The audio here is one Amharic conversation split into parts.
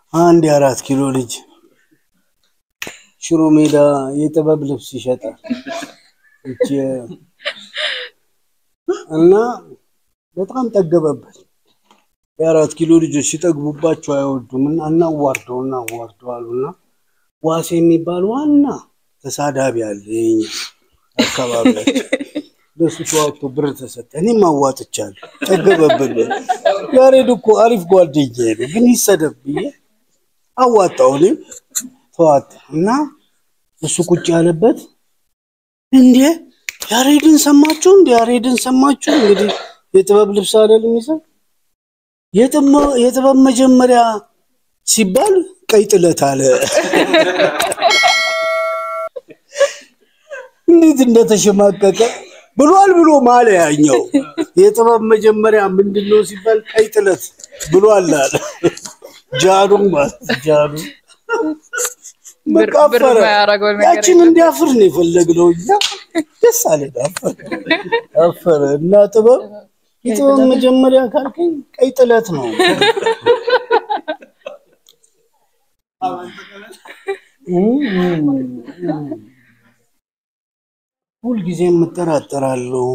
አንድ የአራት ኪሎ ልጅ ሽሮ ሜዳ የጥበብ ልብስ ይሸጣል እቺ እና በጣም ጠገበበት። የአራት ኪሎ ልጆች ሲጠግቡባቸው አይወዱም እና እናዋርደው እናዋርደው አሉና ዋሴ የሚባል ዋና ተሳዳቢ አለ የኛ አካባቢያቸው ለሱ ተዋጥቶ ብር ተሰጠ። እኔም አዋጥቻለሁ። ጠገበብን። ያሬድ እኮ አሪፍ ጓደኛዬ ነው፣ ግን ይሰደብ ብዬ አዋጣው። እኔም ተዋጣ እና እሱ ቁጭ ያለበት እንዴ ያሬድን ሰማችሁ? እንዴ ያሬድን ሰማችሁ? እንግዲህ የጥበብ ልብስ አይደል የሚሰጥ የጥበብ መጀመሪያ ሲባል ቀይ ጥለት አለ። እንዴት እንደተሸማቀቀ ብሏል ብሎ ማለ ያኛው የጥበብ መጀመሪያ ምንድን ነው ሲባል ቀይ ጥለት ብሏል አለ። ጃኑ ማለት ጃኑ ብር በቃ ብር አፈረ። የማያደርገው ነገር ያችን እንዲያፍር ነው የፈለግነው እኛ። ደስ አለን። አፈረ አፈረ እና ጥበብ የጥበብ መጀመሪያ ካልከኝ ቀይ ጥለት ነው። ሁልጊዜ የምጠራጠራለሁ።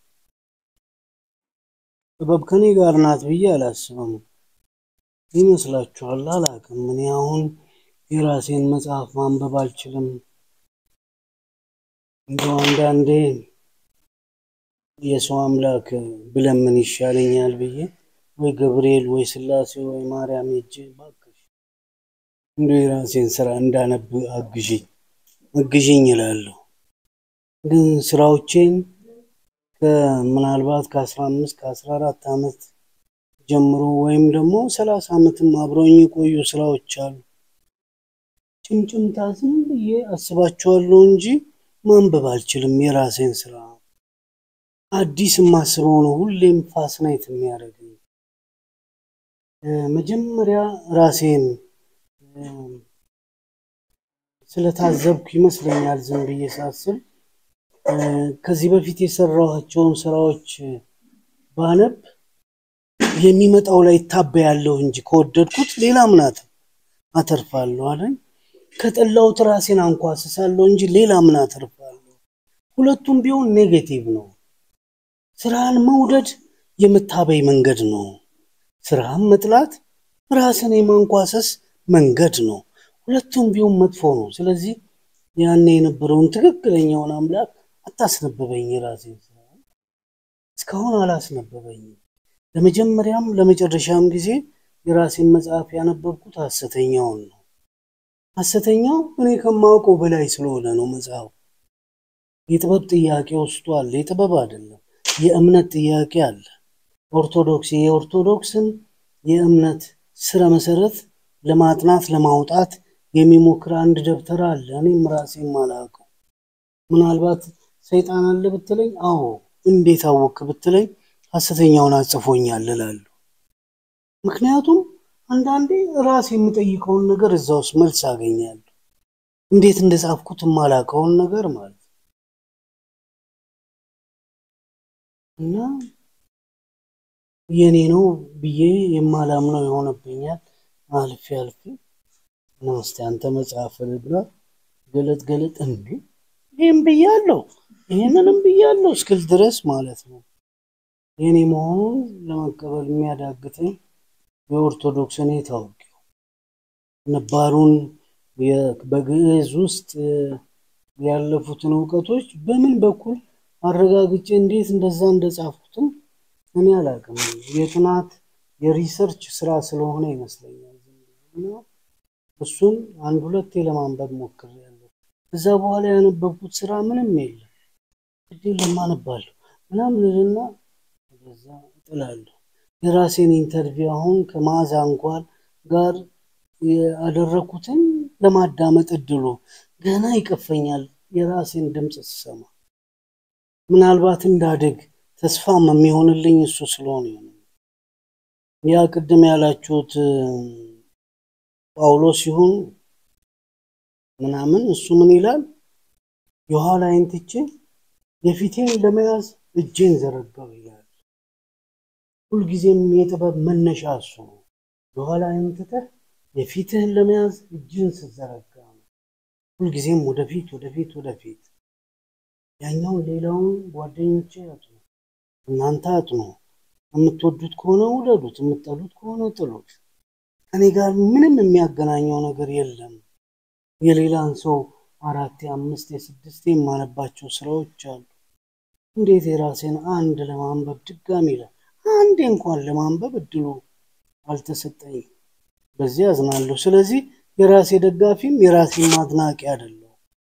ጥበብ ከኔ ጋር ናት ብዬ አላስብም። ይመስላችኋል? አላውቅም። እኔ አሁን የራሴን መጽሐፍ ማንበብ አልችልም። እንደው አንዳንዴ የሰው አምላክ ብለምን ይሻለኛል ብዬ ወይ ገብርኤል ወይ ስላሴ ወይ ማርያም ሄጄ እባክሽ እንደው የራሴን ስራ እንዳነብ አግዥኝ አግዥኝ እላለሁ። ግን ስራዎቼን ከምናልባት ከአስራ አምስት ከአስራ አራት ዓመት ጀምሮ ወይም ደግሞ ሰላሳ ዓመትም አብረውኝ የቆዩ ስራዎች አሉ። ጭምጭምታ ዝም ብዬ አስባቸዋለሁ እንጂ ማንበብ አልችልም። የራሴን ስራ አዲስ የማስበው ነው ሁሌም ፋስናይት የሚያደርገኝ። እ፣ መጀመሪያ ራሴን እ፣ ስለታዘብኩ ይመስለኛል ዝም ብዬ ሳስብ እ፣ ከዚህ በፊት የሰራኋቸውን ስራዎች ባነብ የሚመጣው ላይ ታበያለሁ እንጂ ከወደድኩት ሌላ ምናት አተርፋለሁ አለኝ። ከጠላሁት ራሴን አንኳስሳለሁ እንጂ ሌላ ምን አተርፋለሁ? ሁለቱም ቢሆን ኔጌቲቭ ነው። ስራን መውደድ የመታበይ መንገድ ነው። ስራን መጥላት ራስን የማንኳሰስ መንገድ ነው። ሁለቱም ቢሆን መጥፎ ነው። ስለዚህ ያኔ የነበረውን ትክክለኛውን አምላክ አታስነበበኝ። የራሴን ስራ እስካሁን አላስነበበኝም። ለመጀመሪያም ለመጨረሻም ጊዜ የራሴን መጽሐፍ ያነበብኩት ሐሰተኛውን ነው። ሐሰተኛው እኔ ከማውቀው በላይ ስለሆነ ነው መጽሐፉ። የጥበብ ጥያቄ ውስጡ አለ። የጥበብ አይደለም የእምነት ጥያቄ አለ። ኦርቶዶክስ የኦርቶዶክስን የእምነት ስረ መሰረት ለማጥናት ለማውጣት የሚሞክር አንድ ደብተር አለ። እኔም ራሴም አላውቀው። ምናልባት ሰይጣን አለ ብትለኝ፣ አዎ እንዴት አወክ ብትለኝ ሐሰተኛውን አጽፎኛል እላለሁ። ምክንያቱም አንዳንዴ ራሴ የምጠይቀውን ነገር እዛ ውስጥ መልስ አገኛለሁ። እንዴት እንደጻፍኩት የማላውቀውን ነገር ማለት ነው። እና የኔ ነው ብዬ የማላምነው የሆነብኛል። አልፌ አልፌ እና እስቲ አንተ መጽሐፍ ብላ ገለጥ ገለጥ እንዴ ይህም ብያለሁ ይህንንም ብያለሁ እስክል ድረስ ማለት ነው። የኔ መሆኑን ለመቀበል የሚያዳግተኝ የኦርቶዶክስ እኔ ታውቂው ነባሩን የ- በግዕዝ ውስጥ እ፣ ያለፉትን እውቀቶች በምን በኩል አረጋግጬ እንዴት እንደዛ እንደጻፍኩትም እኔ አላውቅም። የጥናት የሪሰርች ስራ ስለሆነ ይመስለኛል። እና እሱን አንድ ሁለቴ ለማንበብ ሞክሬያለሁ። እዛ በኋላ ያነበብኩት ስራ ምንም የለም። ግዴ ለማነባለሁ ምናምን እልና በዛ እጥላለሁ። የራሴን ኢንተርቪው አሁን ከመዓዛ እንኳን ጋር ያደረኩትን ለማዳመጥ እድሉ ገና ይቀፈኛል። የራሴን ድምፅ ስሰማ ምናልባት እንዳድግ ተስፋም የሚሆንልኝ እሱ ስለሆነ ይሆናል። ያ ቅድም ያላችሁት እ፣ ጳውሎስ ሲሆን ምናምን እሱ ምን ይላል? የኋላዬን ትቼ የፊቴን ለመያዝ እጄን ዘረጋው ይላል። ሁልጊዜም የጥበብ መነሻ እሱ ነው። የኋላዬን ትተህ የፊትህን ለመያዝ እጅህን ስትዘረጋ ነው። ሁልጊዜም ወደፊት ወደፊት ወደፊት። ያኛውን ሌላውን ጓደኞቼ ያጥኑ፣ እናንተ አጥኑ። የምትወዱት ከሆነ ውደዱት፣ የምትጠሉት ከሆነ ጥሉት። ከኔ ጋር ምንም የሚያገናኘው ነገር የለም። የሌላን ሰው አራት የአምስት የስድስት የማነባቸው ስራዎች አሉ። እንዴት የራሴን አንድ ለማንበብ ድጋሚ ለ አንዴ እንኳን ለማንበብ እድሉ አልተሰጠኝም። በዚህ አዝናለሁ። ስለዚህ የራሴ ደጋፊም የራሴም አድናቂ አይደለሁ።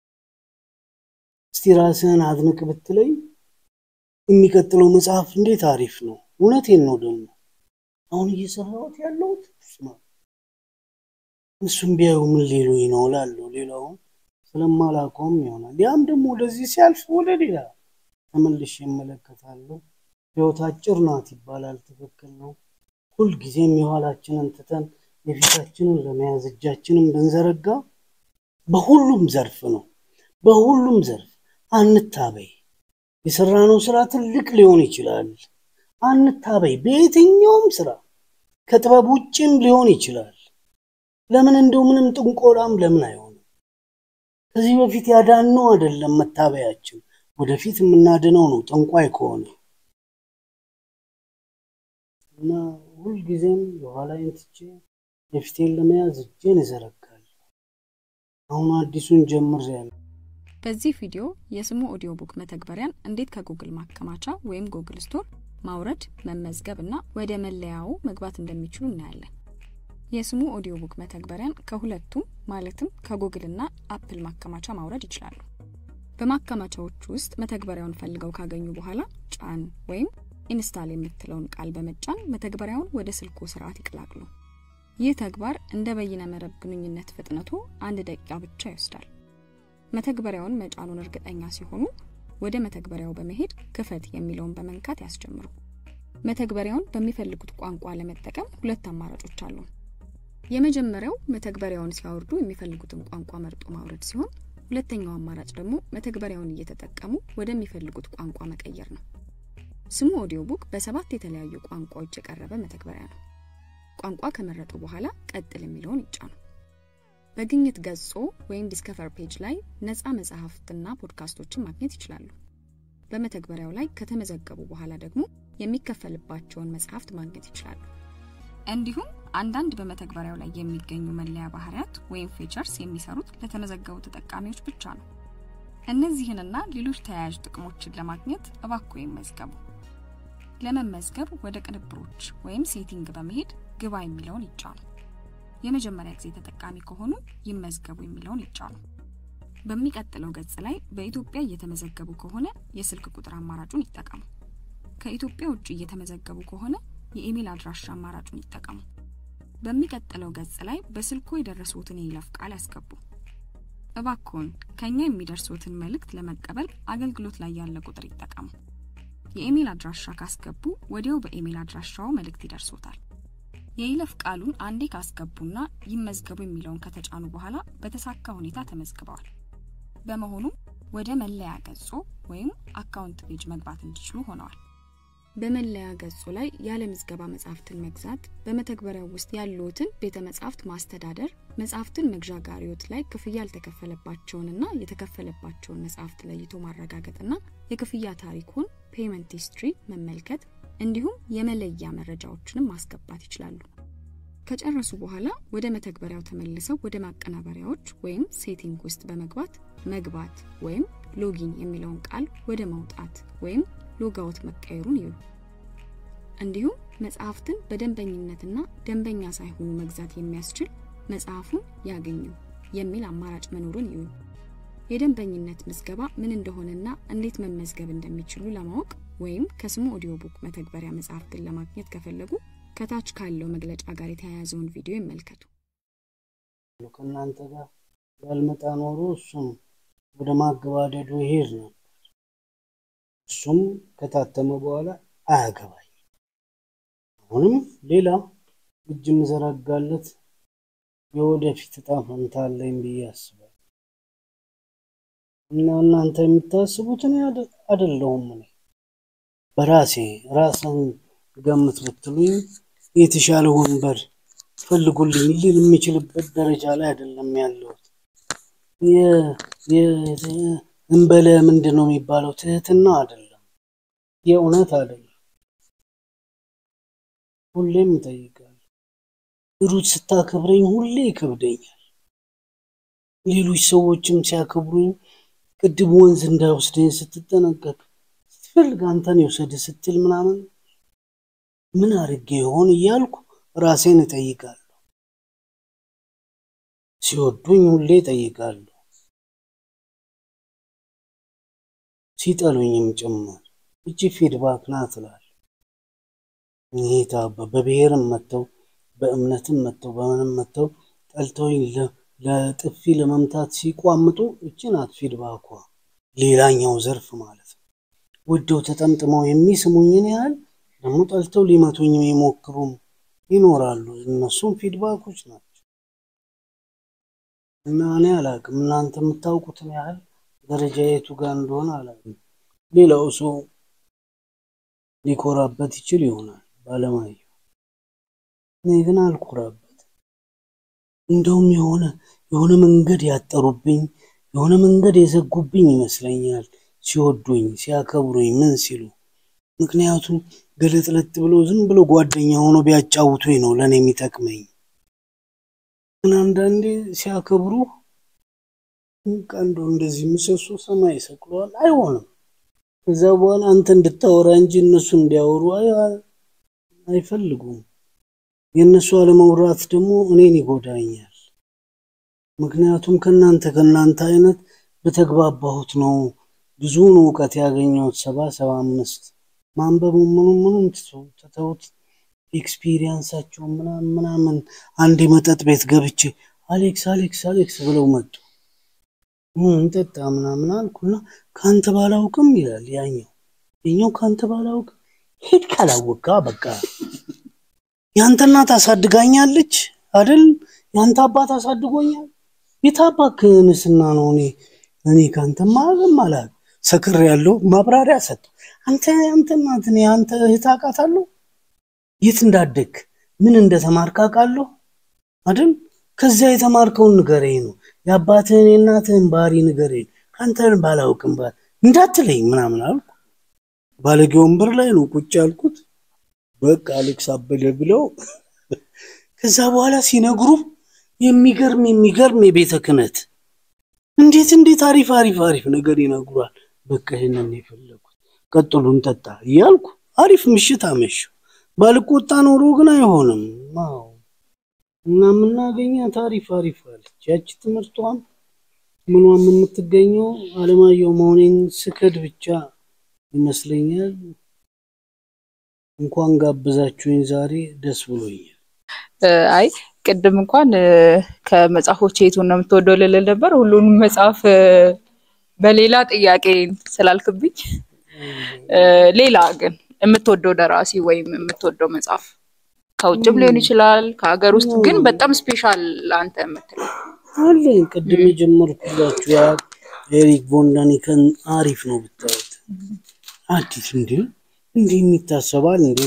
እስቲ ራስህን አድንቅ ብትለኝ የሚቀጥለው መጽሐፍ እንዴት አሪፍ ነው። እውነቴን ነው ደግሞ አሁን እየሰራሁት ያለሁት ስማ፣ እሱም ቢያዩ ምን ሊሉኝ ነው እላለሁ። ሌላውን ስለማላውቀውም ይሆናል። ያም ደግሞ ወደዚህ ሲያልፍ ወደ ሌላ ተመልሼ እመለከታለሁ። ህይወት አጭር ናት ይባላል። ትክክል ነው። ሁልጊዜም የኋላችንን ትተን የፊታችንን ለመያዝ እጃችንን ብንዘረጋ በሁሉም ዘርፍ ነው። በሁሉም ዘርፍ አንታበይ። የሰራነው ስራ ትልቅ ሊሆን ይችላል። አንታበይ። በየትኛውም ስራ ከጥበብ ውጭም ሊሆን ይችላል። ለምን እንደው ምንም ጥንቆላም ለምን አይሆንም? ከዚህ በፊት ያዳነው አይደለም መታበያችን፣ ወደፊት የምናድነው ነው ጠንቋይ ከሆነ እና ሁልጊዜም የኋላዬን ትቼ የፊቴን ለመያዝ እጄን እዘረጋለሁ። አሁን አዲሱን ጀምሬያለሁ። በዚህ ቪዲዮ የስሙ ኦዲዮ ቡክ መተግበሪያን እንዴት ከጉግል ማከማቻ ወይም ጉግል ስቶር ማውረድ፣ መመዝገብ እና ወደ መለያው መግባት እንደሚችሉ እናያለን። የስሙ ኦዲዮ ቡክ መተግበሪያን ከሁለቱም ማለትም ከጉግል እና አፕል ማከማቻ ማውረድ ይችላሉ። በማከማቻዎቹ ውስጥ መተግበሪያውን ፈልገው ካገኙ በኋላ ጫን ወይም ኢንስታል የምትለውን ቃል በመጫን መተግበሪያውን ወደ ስልኩ ስርዓት ይቀላቅሉ። ይህ ተግባር እንደ በይነ መረብ ግንኙነት ፍጥነቱ አንድ ደቂቃ ብቻ ይወስዳል። መተግበሪያውን መጫኑን እርግጠኛ ሲሆኑ ወደ መተግበሪያው በመሄድ ክፈት የሚለውን በመንካት ያስጀምሩ። መተግበሪያውን በሚፈልጉት ቋንቋ ለመጠቀም ሁለት አማራጮች አሉ። የመጀመሪያው መተግበሪያውን ሲያወርዱ የሚፈልጉትን ቋንቋ መርጦ ማውረድ ሲሆን፣ ሁለተኛው አማራጭ ደግሞ መተግበሪያውን እየተጠቀሙ ወደሚፈልጉት ቋንቋ መቀየር ነው። ስሙ ኦዲዮ ቡክ በሰባት የተለያዩ ቋንቋዎች የቀረበ መተግበሪያ ነው። ቋንቋ ከመረጡ በኋላ ቀጥል የሚለውን ይጫኑ። በግኝት ገጾ ወይም ዲስከቨር ፔጅ ላይ ነፃ መጽሐፍትና ፖድካስቶችን ማግኘት ይችላሉ። በመተግበሪያው ላይ ከተመዘገቡ በኋላ ደግሞ የሚከፈልባቸውን መጽሐፍት ማግኘት ይችላሉ። እንዲሁም አንዳንድ በመተግበሪያው ላይ የሚገኙ መለያ ባህሪያት ወይም ፊቸርስ የሚሰሩት ለተመዘገቡ ተጠቃሚዎች ብቻ ነው። እነዚህንና ሌሎች ተያያዥ ጥቅሞችን ለማግኘት እባክዎ ይመዝገቡ። ለመመዝገብ ወደ ቅንብሮች ወይም ሴቲንግ በመሄድ ግባ የሚለውን ይጫኑ። የመጀመሪያ ጊዜ ተጠቃሚ ከሆኑ ይመዝገቡ የሚለውን ይጫኑ። በሚቀጥለው ገጽ ላይ በኢትዮጵያ እየተመዘገቡ ከሆነ የስልክ ቁጥር አማራጩን ይጠቀሙ። ከኢትዮጵያ ውጭ እየተመዘገቡ ከሆነ የኢሜል አድራሻ አማራጩን ይጠቀሙ። በሚቀጥለው ገጽ ላይ በስልኮ የደረሱትን የይለፍ ቃል ያስገቡ። እባክዎን ከኛ የሚደርሱትን መልእክት ለመቀበል አገልግሎት ላይ ያለ ቁጥር ይጠቀሙ። የኢሜል አድራሻ ካስገቡ ወዲያው በኢሜል አድራሻው መልእክት ይደርሶታል። የይለፍ ቃሉን አንዴ ካስገቡና ይመዝገቡ የሚለውን ከተጫኑ በኋላ በተሳካ ሁኔታ ተመዝግበዋል። በመሆኑም ወደ መለያ ገጾ ወይም አካውንት ፔጅ መግባት እንዲችሉ ሆነዋል። በመለያ ገጹ ላይ ያለ ምዝገባ መጽሐፍትን መግዛት፣ በመተግበሪያው ውስጥ ያሉትን ቤተ መጻሕፍት ማስተዳደር፣ መጽሐፍትን መግዣ ጋሪዎት ላይ ክፍያ ያልተከፈለባቸውንና የተከፈለባቸውን መጽሐፍት ለይቶ ማረጋገጥና የክፍያ ታሪኩን ፔመንት ሂስትሪ መመልከት እንዲሁም የመለያ መረጃዎችንም ማስገባት ይችላሉ። ከጨረሱ በኋላ ወደ መተግበሪያው ተመልሰው ወደ ማቀናበሪያዎች ወይም ሴቲንግ ውስጥ በመግባት መግባት ወይም ሎጊን የሚለውን ቃል ወደ መውጣት ወይም ሎጋውት መቀየሩን ይዩ። እንዲሁም መጽሐፍትን በደንበኝነትና ደንበኛ ሳይሆኑ መግዛት የሚያስችል መጽሐፉን ያገኙ የሚል አማራጭ መኖሩን ይዩ። የደንበኝነት ምዝገባ ምን እንደሆነና እንዴት መመዝገብ እንደሚችሉ ለማወቅ ወይም ከስሙ ኦዲዮ ቡክ መተግበሪያ መጽሐፍትን ለማግኘት ከፈለጉ ከታች ካለው መግለጫ ጋር የተያያዘውን ቪዲዮ ይመልከቱ። ከእናንተ ጋር ባልመጣ ኖሮ እሱም ወደ ማገባደዱ ይሄድ ነበር። እሱም ከታተመ በኋላ አያገባኝ። አሁንም ሌላ እጅ የምዘረጋለት የወደፊት እጣ ፈንታ አለኝ ብዬ አስባለሁ። እና እናንተ የምታስቡትን አይደለሁም እኔ በራሴ ራስን ገምት ብትሉኝ የተሻለ ወንበር ፈልጉልኝ ልል የሚችልበት ደረጃ ላይ አይደለም ያለሁት። እንበለ ምንድን ነው የሚባለው? ትህትና አይደለም፣ የእውነት አይደለም። ሁሌም እጠይቃለሁ። ሩት ስታከብረኝ ሁሌ ይከብደኛል። ሌሎች ሰዎችም ሲያከብሩኝ ቅድም ወንዝ እንዳይወስደኝ ስትጠነቀቅ ስትፈልግ አንተን የወሰድ ስትል ምናምን ምን አድርጌ ይሆን እያልኩ ራሴን እጠይቃለሁ። ሲወዱኝ ሁሌ እጠይቃለሁ፣ ሲጠሉኝም ጭምር እቺ ፊድባክ ናት እላለሁ። ይሄታ በብሔርም መጥተው በእምነትም መጥተው በምንም መጥተው ጠልተውኝ ለጥፊ ለመምታት ሲቋምጡ እቺ ናት ፊድባኳ። ሌላኛው ዘርፍ ማለት ነው። ወደው ተጠምጥመው የሚስሙኝን ያህል ደግሞ ጠልተው ሊመቱኝ የሚሞክሩም ይኖራሉ። እነሱም ፊድባኮች ናቸው እና እኔ አላቅም፣ እናንተ የምታውቁትን ያህል ደረጃ የቱ ጋር እንደሆነ አላቅም። ሌላው ሰው ሊኮራበት ይችል ይሆናል ባለማየሁ፣ እኔ ግን አልኮራበት። እንደውም የሆነ የሆነ መንገድ ያጠሩብኝ የሆነ መንገድ የዘጉብኝ ይመስለኛል ሲወዱኝ ሲያከብሩኝ ምን ሲሉ ምክንያቱም ገለጥለጥ ብሎ ዝም ብሎ ጓደኛ ሆኖ ቢያጫውቱኝ ነው ለእኔ የሚጠቅመኝ። ግን አንዳንዴ ሲያከብሩ ቀንዶ እንደዚህ ምሰሶ ሰማይ ይሰቅለዋል። አይሆንም። ከዛ በኋላ አንተ እንድታወራ እንጂ እነሱ እንዲያወሩ አይፈልጉም። የእነሱ አለመውራት ደግሞ እኔን ይጎዳኛል። ምክንያቱም ከእናንተ ከእናንተ አይነት በተግባባሁት ነው ብዙውን እውቀት ያገኘሁት ሰባ ሰባ አምስት ማንበቡ ምኑ ምኑም ትተውት ኤክስፒሪየንሳቸው ምናምን ምናምን አንድ መጠጥ ቤት ገብቼ አሌክስ አሌክስ አሌክስ ብለው መጡ። እንጠጣ ምናምን አልኩና ከአንተ ባላውቅም ይላል ያኛው የኛው ከአንተ ባላውቅም ሄድ ካላወቃ በቃ የአንተ እናት አሳድጋኛለች አይደል? የአንተ አባት አሳድጎኛል። የታባክንስና ነው እኔ እኔ ከአንተ ማለም አላል ሰክር ያለው ማብራሪያ ሰጥ አንተ አንተ እናት እኔ አንተ እህት አውቃታለሁ። የት እንዳደግ ምን እንደተማርክ አውቃለሁ አይደል? ከዚያ የተማርከውን ንገረኝ ነው የአባትህን የእናትህን ባህሪ ንገረኝ። ከአንተን ባላውቅም ባል እንዳትለኝ ምናምን አልኩ። ባለጌ ወንበር ላይ ነው ቁጭ ያልኩት። በቃ አሌክስ አበደ ብለው ከዛ በኋላ ሲነግሩ የሚገርም የሚገርም የቤተ ክህነት እንዴት እንዴት አሪፍ አሪፍ አሪፍ ነገር ይነግሯል። በቃ ይህንን የፈለጉት ቀጥሉ እንጠጣ እያልኩ አሪፍ ምሽት አመሸሁ። ባልቆጣ ኖሮ ግን አይሆንም። አዎ እና የምናገኛት አሪፍ አሪፍ አለች። ያቺ ትምህርቷም ምኗም የምትገኘው አለማየሁ መሆኔን ስክድ ብቻ ይመስለኛል። እንኳን ጋብዛችሁኝ ዛሬ ደስ ብሎኛል። አይ ቅድም እንኳን ከመጽሐፎች የቱን ነው የምትወደው ልልል ነበር። ሁሉንም መጽሐፍ በሌላ ጥያቄ ስላልክብኝ፣ ሌላ ግን የምትወደው ደራሲ ወይም የምትወደው መጽሐፍ ከውጭም ሊሆን ይችላል ከሀገር ውስጥ ግን በጣም ስፔሻል አንተ የምትለው አለኝ። ቅድም የጀመርኩላችሁ ያ ኤሪክ ቮንዳኒከን አሪፍ ነው ብታዩት። አዲስ እንዲሁ እንዲህ የሚታሰባል እንዴ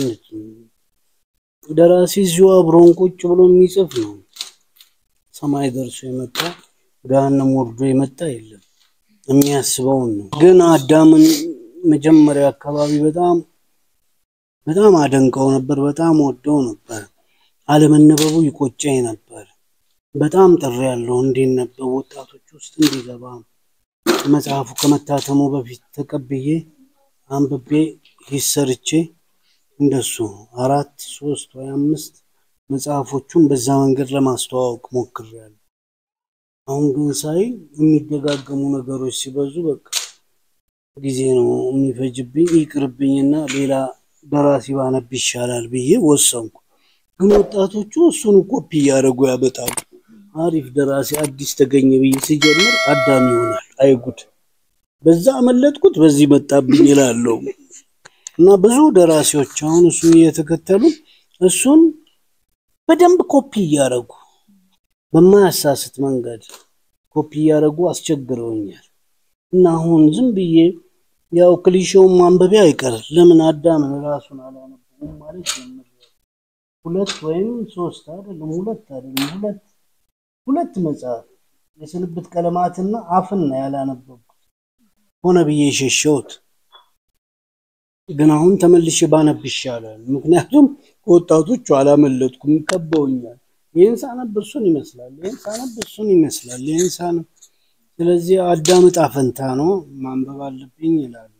ደራሲ እዚሁ አብሮን ቁጭ ብሎ የሚጽፍ ነው። ሰማይ ደርሶ የመጣ ገሃነም ወርዶ የመጣ የለም። የሚያስበውን ነው። ግን አዳምን መጀመሪያ አካባቢ በጣም በጣም አደንቀው ነበር። በጣም ወደው ነበር። አለመነበቡ ይቆጨኝ ነበር። በጣም ጥሪ ያለው እንዲነበብ ወጣቶች ውስጥ እንዲገባ መጽሐፉ ከመታተሙ በፊት ተቀብዬ አንብቤ ሂሰርቼ እንደሱ አራት ሶስት ወይ አምስት መጽሐፎቹን በዛ መንገድ ለማስተዋወቅ ሞክሬያለሁ። አሁን ግን ሳይ የሚደጋገሙ ነገሮች ሲበዙ በቃ ጊዜ ነው የሚፈጅብኝ፣ ይቅርብኝና ሌላ ደራሲ ባነብ ይሻላል ብዬ ወሰንኩ። ግን ወጣቶቹ እሱን ኮፒ እያደረጉ ያበጣሉ። አሪፍ ደራሲ አዲስ ተገኘ ብዬ ሲጀምር አዳም ይሆናል። አይጉድ በዛ አመለጥኩት፣ በዚህ መጣብኝ ይላለው። እና ብዙ ደራሲዎች አሁን እሱን እየተከተሉ እሱን በደንብ ኮፒ እያደረጉ በማያሳስት መንገድ ኮፒ እያደረጉ አስቸግረውኛል። እና አሁን ዝም ብዬ ያው ክሊሼውን ማንበቢያ አይቀር ለምን አዳምን ራሱን አላነበቡም ማለት ጀምሬያለሁ። ሁለት ወይም ሶስት አይደለም ሁለት አይደለም ሁለት ሁለት መጽሐፍ የስንብት ቀለማትና አፍን ነው ያላነበብኩት ሆነ ብዬ የሸሸሁት። ግን አሁን ተመልሼ ባነብ ይሻላል። ምክንያቱም ከወጣቶቹ አላመለጥኩም፣ ከበውኛል። ይህን ሳነብ እሱን ይመስላል፣ ይህን ሳነብ እሱን ይመስላል፣ ይህን ሳነብ ስለዚህ አዳም ዕጣ ፈንታ ነው ማንበብ አለብኝ ይላሉ።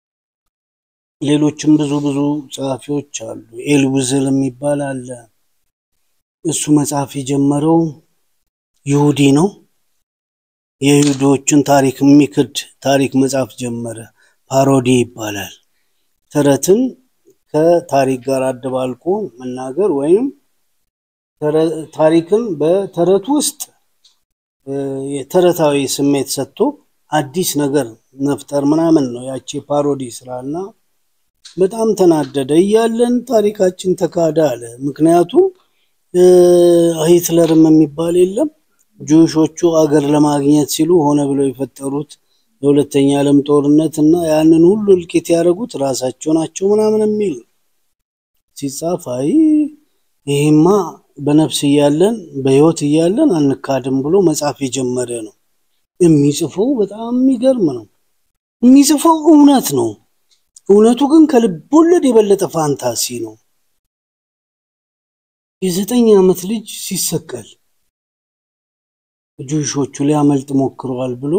ሌሎችም ብዙ ብዙ ጸሐፊዎች አሉ። ኤልውዝል የሚባል አለ። እሱ መጽሐፍ የጀመረው ይሁዲ ነው። የይሁዶችን ታሪክ የሚክድ ታሪክ መጽሐፍ ጀመረ። ፓሮዲ ይባላል። ተረትን ከታሪክ ጋር አደባልቆ መናገር ወይም ታሪክን በተረት ውስጥ የተረታዊ ስሜት ሰጥቶ አዲስ ነገር መፍጠር ምናምን ነው ያቺ ፓሮዲ ስራና በጣም ተናደደ። እያለን ታሪካችን ተካደ አለ። ምክንያቱም ሂትለርም የሚባል የለም ጁሾቹ አገር ለማግኘት ሲሉ ሆነ ብለው የፈጠሩት የሁለተኛ ዓለም ጦርነት እና ያንን ሁሉ እልቂት ያደረጉት ራሳቸው ናቸው ምናምን የሚል ሲጻፍ አይ ይሄማ በነፍስ እያለን በህይወት እያለን አንካድም ብሎ መጽሐፍ የጀመረ ነው። የሚጽፈው በጣም የሚገርም ነው። የሚጽፈው እውነት ነው። እውነቱ ግን ከልብ ወለድ የበለጠ ፋንታሲ ነው። የዘጠኝ ዓመት ልጅ ሲሰቀል ጁሾቹ ሊያመልጥ ሞክረዋል ብሎ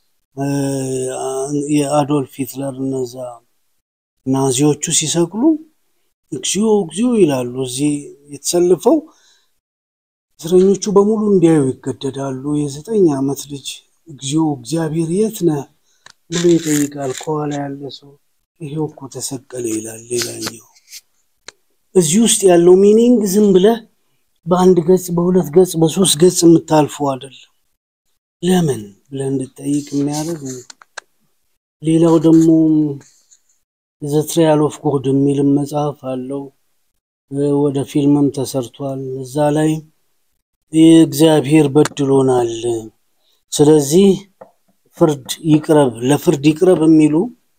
የአዶልፍ ሂትለር እነዛ ናዚዎቹ ሲሰቅሉ እግዚኦ እግዚኦ ይላሉ። እዚህ የተሰልፈው እስረኞቹ በሙሉ እንዲያዩ ይገደዳሉ። የዘጠኝ ዓመት ልጅ እግዚኦ እግዚአብሔር የት ነህ ብሎ ይጠይቃል። ከኋላ ያለ ሰው ይሄው እኮ ተሰቀለ ይላል። ሌላኛው እዚህ ውስጥ ያለው ሚኒንግ ዝም ብለህ በአንድ ገጽ፣ በሁለት ገጽ፣ በሶስት ገጽ የምታልፈው አይደለም። ለምን ብለህ እንድጠይቅ የሚያደርግ ሌላው ደግሞ ዘ ትራያል ኦፍ ጎድ የሚልም መጽሐፍ አለው። ወደ ፊልምም ተሰርቷል። እዛ ላይ እግዚአብሔር በድሎናል፣ ስለዚህ ፍርድ ይቅረብ፣ ለፍርድ ይቅረብ የሚሉ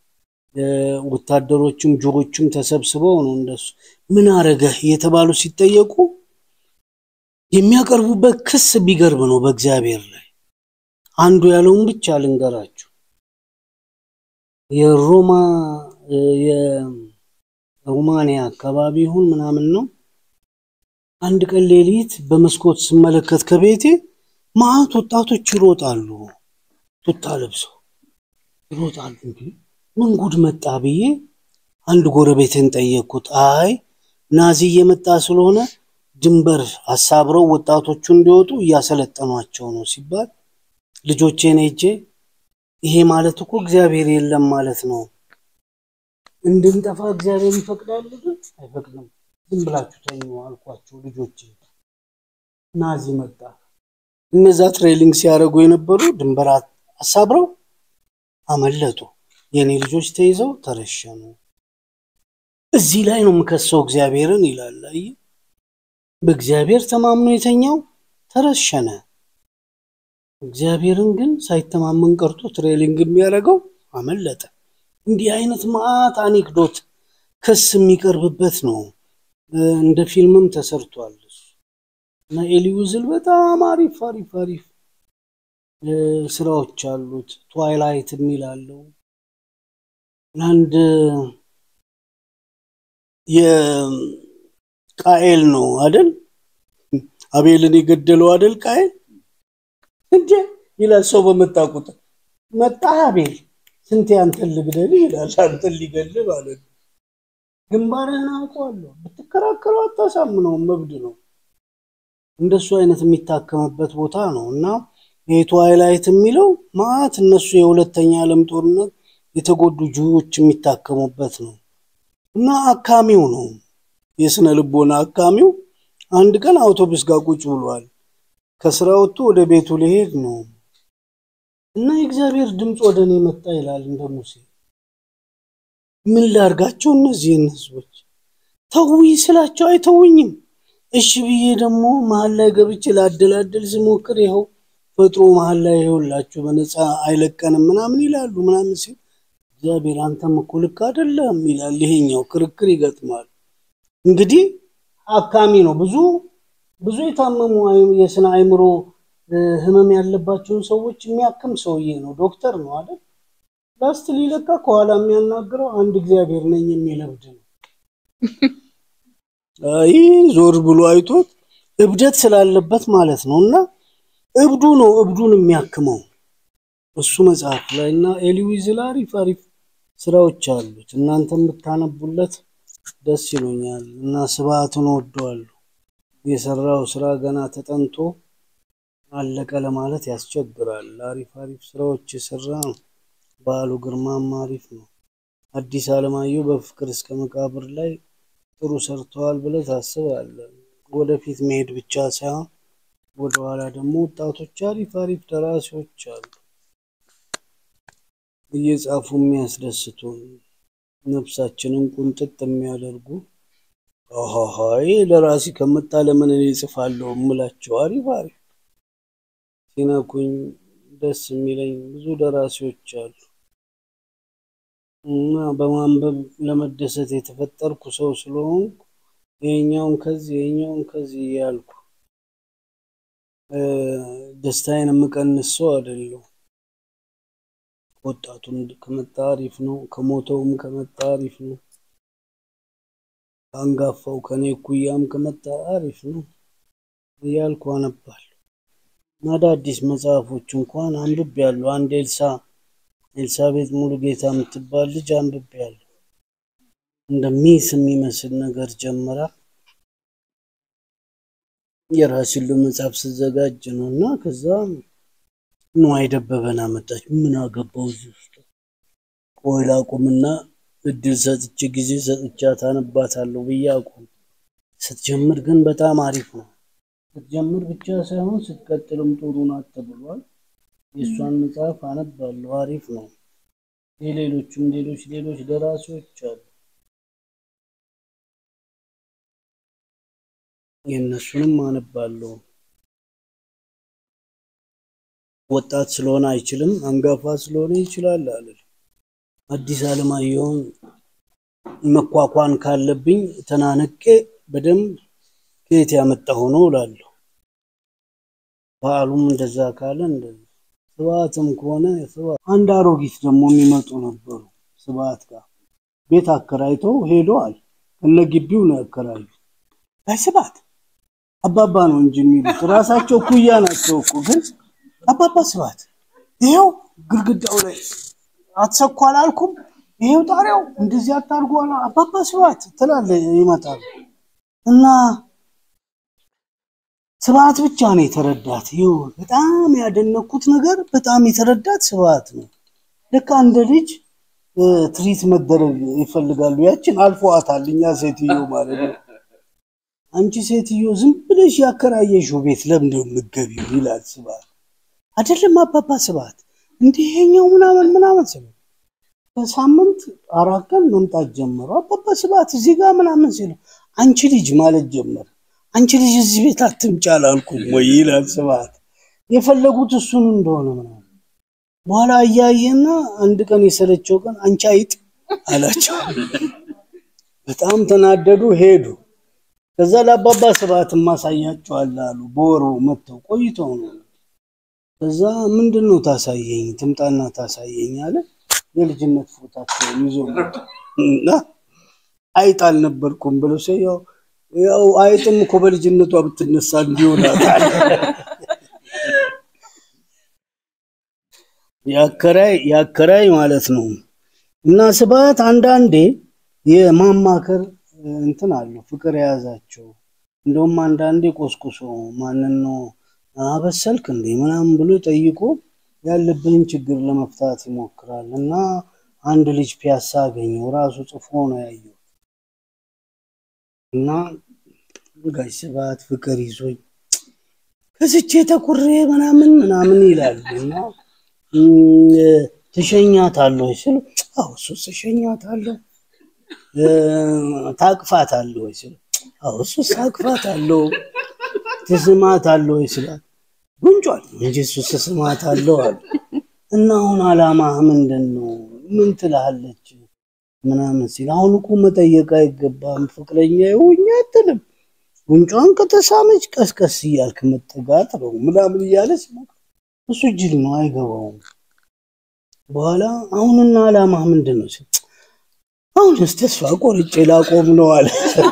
ወታደሮችም ጆሮችም ተሰብስበው ነው እንደሱ ምን አረገህ እየተባሉ ሲጠየቁ የሚያቀርቡበት ክስ ቢገርም ነው በእግዚአብሔር ላይ። አንዱ ያለውን ብቻ ልንገራችሁ። የሮማ የሮማንያ አካባቢ ይሁን ምናምን ነው። አንድ ቀን ሌሊት በመስኮት ስመለከት ከቤቴ ማአት ወጣቶች ይሮጣሉ፣ ቱታ ለብሰው ይሮጣሉ። እንዲ ምን ጉድ መጣ ብዬ አንድ ጎረቤትን ጠየቅኩት። አይ ናዚ እየመጣ ስለሆነ ድንበር አሳብረው ወጣቶቹ እንዲወጡ እያሰለጠኗቸው ነው ሲባል ልጆቼን ሄጄ ይሄ ማለት እኮ እግዚአብሔር የለም ማለት ነው። እንድንጠፋ እግዚአብሔር ይፈቅዳል? ግን አይፈቅድም። ዝም ብላችሁ ተኙ አልኳቸው ልጆቼ። ናዚ መጣ። እነዛ ትሬሊንግ ሲያደርጉ የነበሩ ድንበር አሳብረው አመለጡ። የእኔ ልጆች ተይዘው ተረሸኑ። እዚህ ላይ ነው የምከሰው እግዚአብሔርን ይላል። አየህ፣ በእግዚአብሔር ተማምኖ የተኛው ተረሸነ። እግዚአብሔርን ግን ሳይተማመን ቀርቶ ትሬሊንግ የሚያደርገው አመለጠ። እንዲህ አይነት መዓት አኔክዶት ክስ የሚቀርብበት ነው። እንደ ፊልምም ተሰርቷል እና ኤሊውዝል በጣም አሪፍ አሪፍ አሪፍ ስራዎች አሉት። ትዋይላይት የሚል አለው። አንድ የቃኤል ነው አደል? አቤልን የገደለው አደል ቃኤል እንዴ ይላል ሰው በመጣ ቁጥር መጣ አቤል ስንቴ አንተን ልግደል ይላል። አንተን ሊገል ማለት ነው። ግንባርህን አውቀዋለሁ ብትከራከረው አታሳምነውም፣ መብድ ነው። እንደሱ አይነት የሚታከምበት ቦታ ነው እና የትዋይላይት የሚለው ማአት እነሱ የሁለተኛ ዓለም ጦርነት የተጎዱ ጅዎች የሚታከሙበት ነው እና አካሚው ነው የስነ ልቦና አካሚው አንድ ቀን አውቶቡስ ጋር ቁጭ ብሏል። ከስራ ወጥቶ ወደ ቤቱ ሊሄድ ነው እና የእግዚአብሔር ድምፅ ወደ እኔ መጣ ይላል እንደ ሙሴ። ምን ላርጋቸው እነዚህን ህዝቦች ተውኝ ስላቸው አይተውኝም። እሺ ብዬ ደግሞ መሀል ላይ ገብቼ ላደላደል ስሞክር ይኸው ፈጥሮ መሀል ላይ ይኸውላችሁ በነፃ አይለቀንም ምናምን ይላሉ ምናምን ሲል እግዚአብሔር አንተም እኮ ልክ አይደለም ይላል። ይሄኛው ክርክር ይገጥማል። እንግዲህ አካሚ ነው። ብዙ ብዙ የታመሙ አይ- የስነ አእምሮ እ፣ ህመም ያለባቸውን ሰዎች የሚያክም ሰውዬ ነው። ዶክተር ነው አይደል? ላስት ሊለካ ከኋላ የሚያናግረው አንድ እግዚአብሔር ነኝ የሚል እብድ ነው። አይ ዞር ብሎ አይቶት እብደት ስላለበት ማለት ነው። እና እብዱ ነው እብዱን የሚያክመው እሱ መጽሐፍ ላይ እና ኤሊ ዊዝል አሪፍ አሪፍ ስራዎች አሉት። እናንተ የምታነቡለት ደስ ይሉኛል እና ስብዓትን ወደዋለሁ። የሰራው ስራ ገና ተጠንቶ አለቀ ለማለት ያስቸግራል። አሪፍ አሪፍ ስራዎች የሰራ ነው። በዓሉ ግርማም አሪፍ ነው። አዲስ አለማየሁ በፍቅር እስከ መቃብር ላይ ጥሩ ሰርተዋል ብለህ ታስባለህ። ወደፊት መሄድ ብቻ ሳይሆን ወደኋላ ደግሞ ወጣቶች አሪፍ አሪፍ ደራሲዎች አሉ እየጻፉ የሚያስደስቱን ነፍሳችንን ቁንጥጥ የሚያደርጉ አሃሃይ ለራሲ ከመጣ ለምን እኔ እጽፋለሁ የምላቸው አሪፍ አሪፍ ሲነኩኝ ደስ የሚለኝ ብዙ ደራሲዎች አሉ እና በማንበብ ለመደሰት የተፈጠርኩ ሰው ስለሆንኩ ይሄኛውን ከዚህ ይሄኛውን ከዚህ እያልኩ እ፣ ደስታዬን የምቀንስ ሰው አይደለሁም። ወጣቱም ከመጣ አሪፍ ነው፣ ከሞተውም ከመጣ አሪፍ ነው፣ ከአንጋፋው ከኔ እኩያም ከመጣ አሪፍ ነው እያልኩ አነባለሁ። አዳዲስ መጽሐፎች እንኳን አንብቤያለሁ። አንድ ኤልሳ ኤልሳቤጥ ሙሉጌታ የምትባል ልጅ አንብቤያለሁ። እንደ ሚስ የሚመስል ነገር ጀምራ የራሴን መጽሐፍ ስዘጋጅ ነው እና ከዛ ንዋይ ደበበን አመጣች። ምን አገባው እዚህ ውስጥ ቆይ ላቁምና እድል ሰጥቼ ጊዜ ሰጥቻት አነባታለሁ ብዬ አቁም። ስትጀምር ግን በጣም አሪፍ ነው። ስትጀምር ብቻ ሳይሆን ስትቀጥልም ጥሩ ናት ተብሏል። የእሷን መጽሐፍ አነባለሁ፣ አሪፍ ነው። የሌሎችም ሌሎች ሌሎች ደራሲዎች አሉ። የእነሱንም አነባለሁ። ወጣት ስለሆነ አይችልም፣ አንጋፋ ስለሆነ ይችላል አለ። አዲስ አለማየሁን መኳኳን ካለብኝ ተናንቄ በደንብ ከየት ያመጣሁ ነው እላለሁ። በዓሉም እንደዛ ካለ እንደዛ ስብዓትም ከሆነ ስብዓት አንድ አሮጊት ደግሞ የሚመጡ ነበሩ ስብዓት ጋር ቤት አከራይተው ሄደዋል። እነ ግቢው ነው ያከራዩ። አይ ስብዓት አባባ ነው እንጂ የሚሉት ራሳቸው ኩያ ናቸው እኮ ግን አባባ ስብዓት ይኸው ግድግዳው ላይ አትሰኳ አላልኩም? ይሄው ጣሪያው እንደዚህ አታርጉ አላ አባባ ስብዓት ትላለ ይመጣል እና ስብዓት ብቻ ነው የተረዳት። ይኸው በጣም ያደነኩት ነገር በጣም የተረዳት ስብዓት ነው። ልክ እንደ ልጅ እ፣ ትሪት መደረግ ይፈልጋሉ። ያችን አልፈዋታል። እኛ ሴትዮ ማለት ነው። አንቺ ሴትዮ ዝም ብለሽ ያከራየሽው ቤት ለምንድን ነው የምትገቢው? ይላል ስብዓት። አይደለም አባባ ስብዓት እንዲህ ይሄኛው ምናምን ምናምን ስለ በሳምንት አራት ቀን መምጣት ጀመሩ። አባባ ስብዓት እዚህ ጋር ምናምን ሲሉ አንቺ ልጅ ማለት ጀመረ። አንቺ ልጅ እዚህ ቤት አትምጪ አላልኩም ወይ ይላል ስብዓት። የፈለጉት እሱን እንደሆነ ምናምን በኋላ እያየና አንድ ቀን የሰለቸው ቀን አንቺ አይጥ አላቸው። በጣም ተናደዱ፣ ሄዱ። ከዛ ለአባባ ስብዓት ማሳያቸዋል አሉ። በወሩ መጥተው ቆይተው ነው። ከዛ ምንድን ነው ታሳየኝ፣ ትምጣና ታሳየኝ አለ። የልጅነት ፎታቸውን ይዞ መጡ እና አይጥ አልነበርኩም ብለው ሲል ያው ያው አይጥም እኮ በልጅነቷ ብትነሳ እንዲሆናታል ያከራይ ያከራይ ማለት ነው። እና ስብዓት አንዳንዴ የማማከር እንትን አለው ፍቅር የያዛቸው እንደውም አንዳንዴ ቆስቁሶ ማንን ነው አበሰልክ እንዴ ምናምን ብሎ ጠይቆ ያለብንን ችግር ለመፍታት ይሞክራል። እና አንድ ልጅ ፒያሳ አገኘው ራሱ ጽፎ ነው ያየው። እና ጋሽ ስብዓት ፍቅር ይዞኝ ከስቼ ተኩሬ ምናምን ምናምን ይላል እና ትሸኛታለህ ወይ ስለው አዎ እሱስ እሸኛታለሁ። ታቅፋታለህ ወይ ስለው አዎ እሱስ አቅፋታለሁ። ትስማታለህ ወይ ስላት ጉንጯል እንጂ እሱስ እስማታለሁ አለ። እና አሁን አላማህ ምንድን ነው? ምን ትልሃለች ምናምን ሲል አሁን እኮ መጠየቅ አይገባም ፍቅረኛ ይሁኝ አትልም ጉንጯን ከተሳመች ቀስቀስ እያልክ መጠጋት ነው ምናምን እያለች እሱ ጅል ነው አይገባውም። በኋላ አሁንና አላማህ ምንድን ነው ሲል አሁን ስ ተስፋ ቆርጬ ላቆም ነው አለ።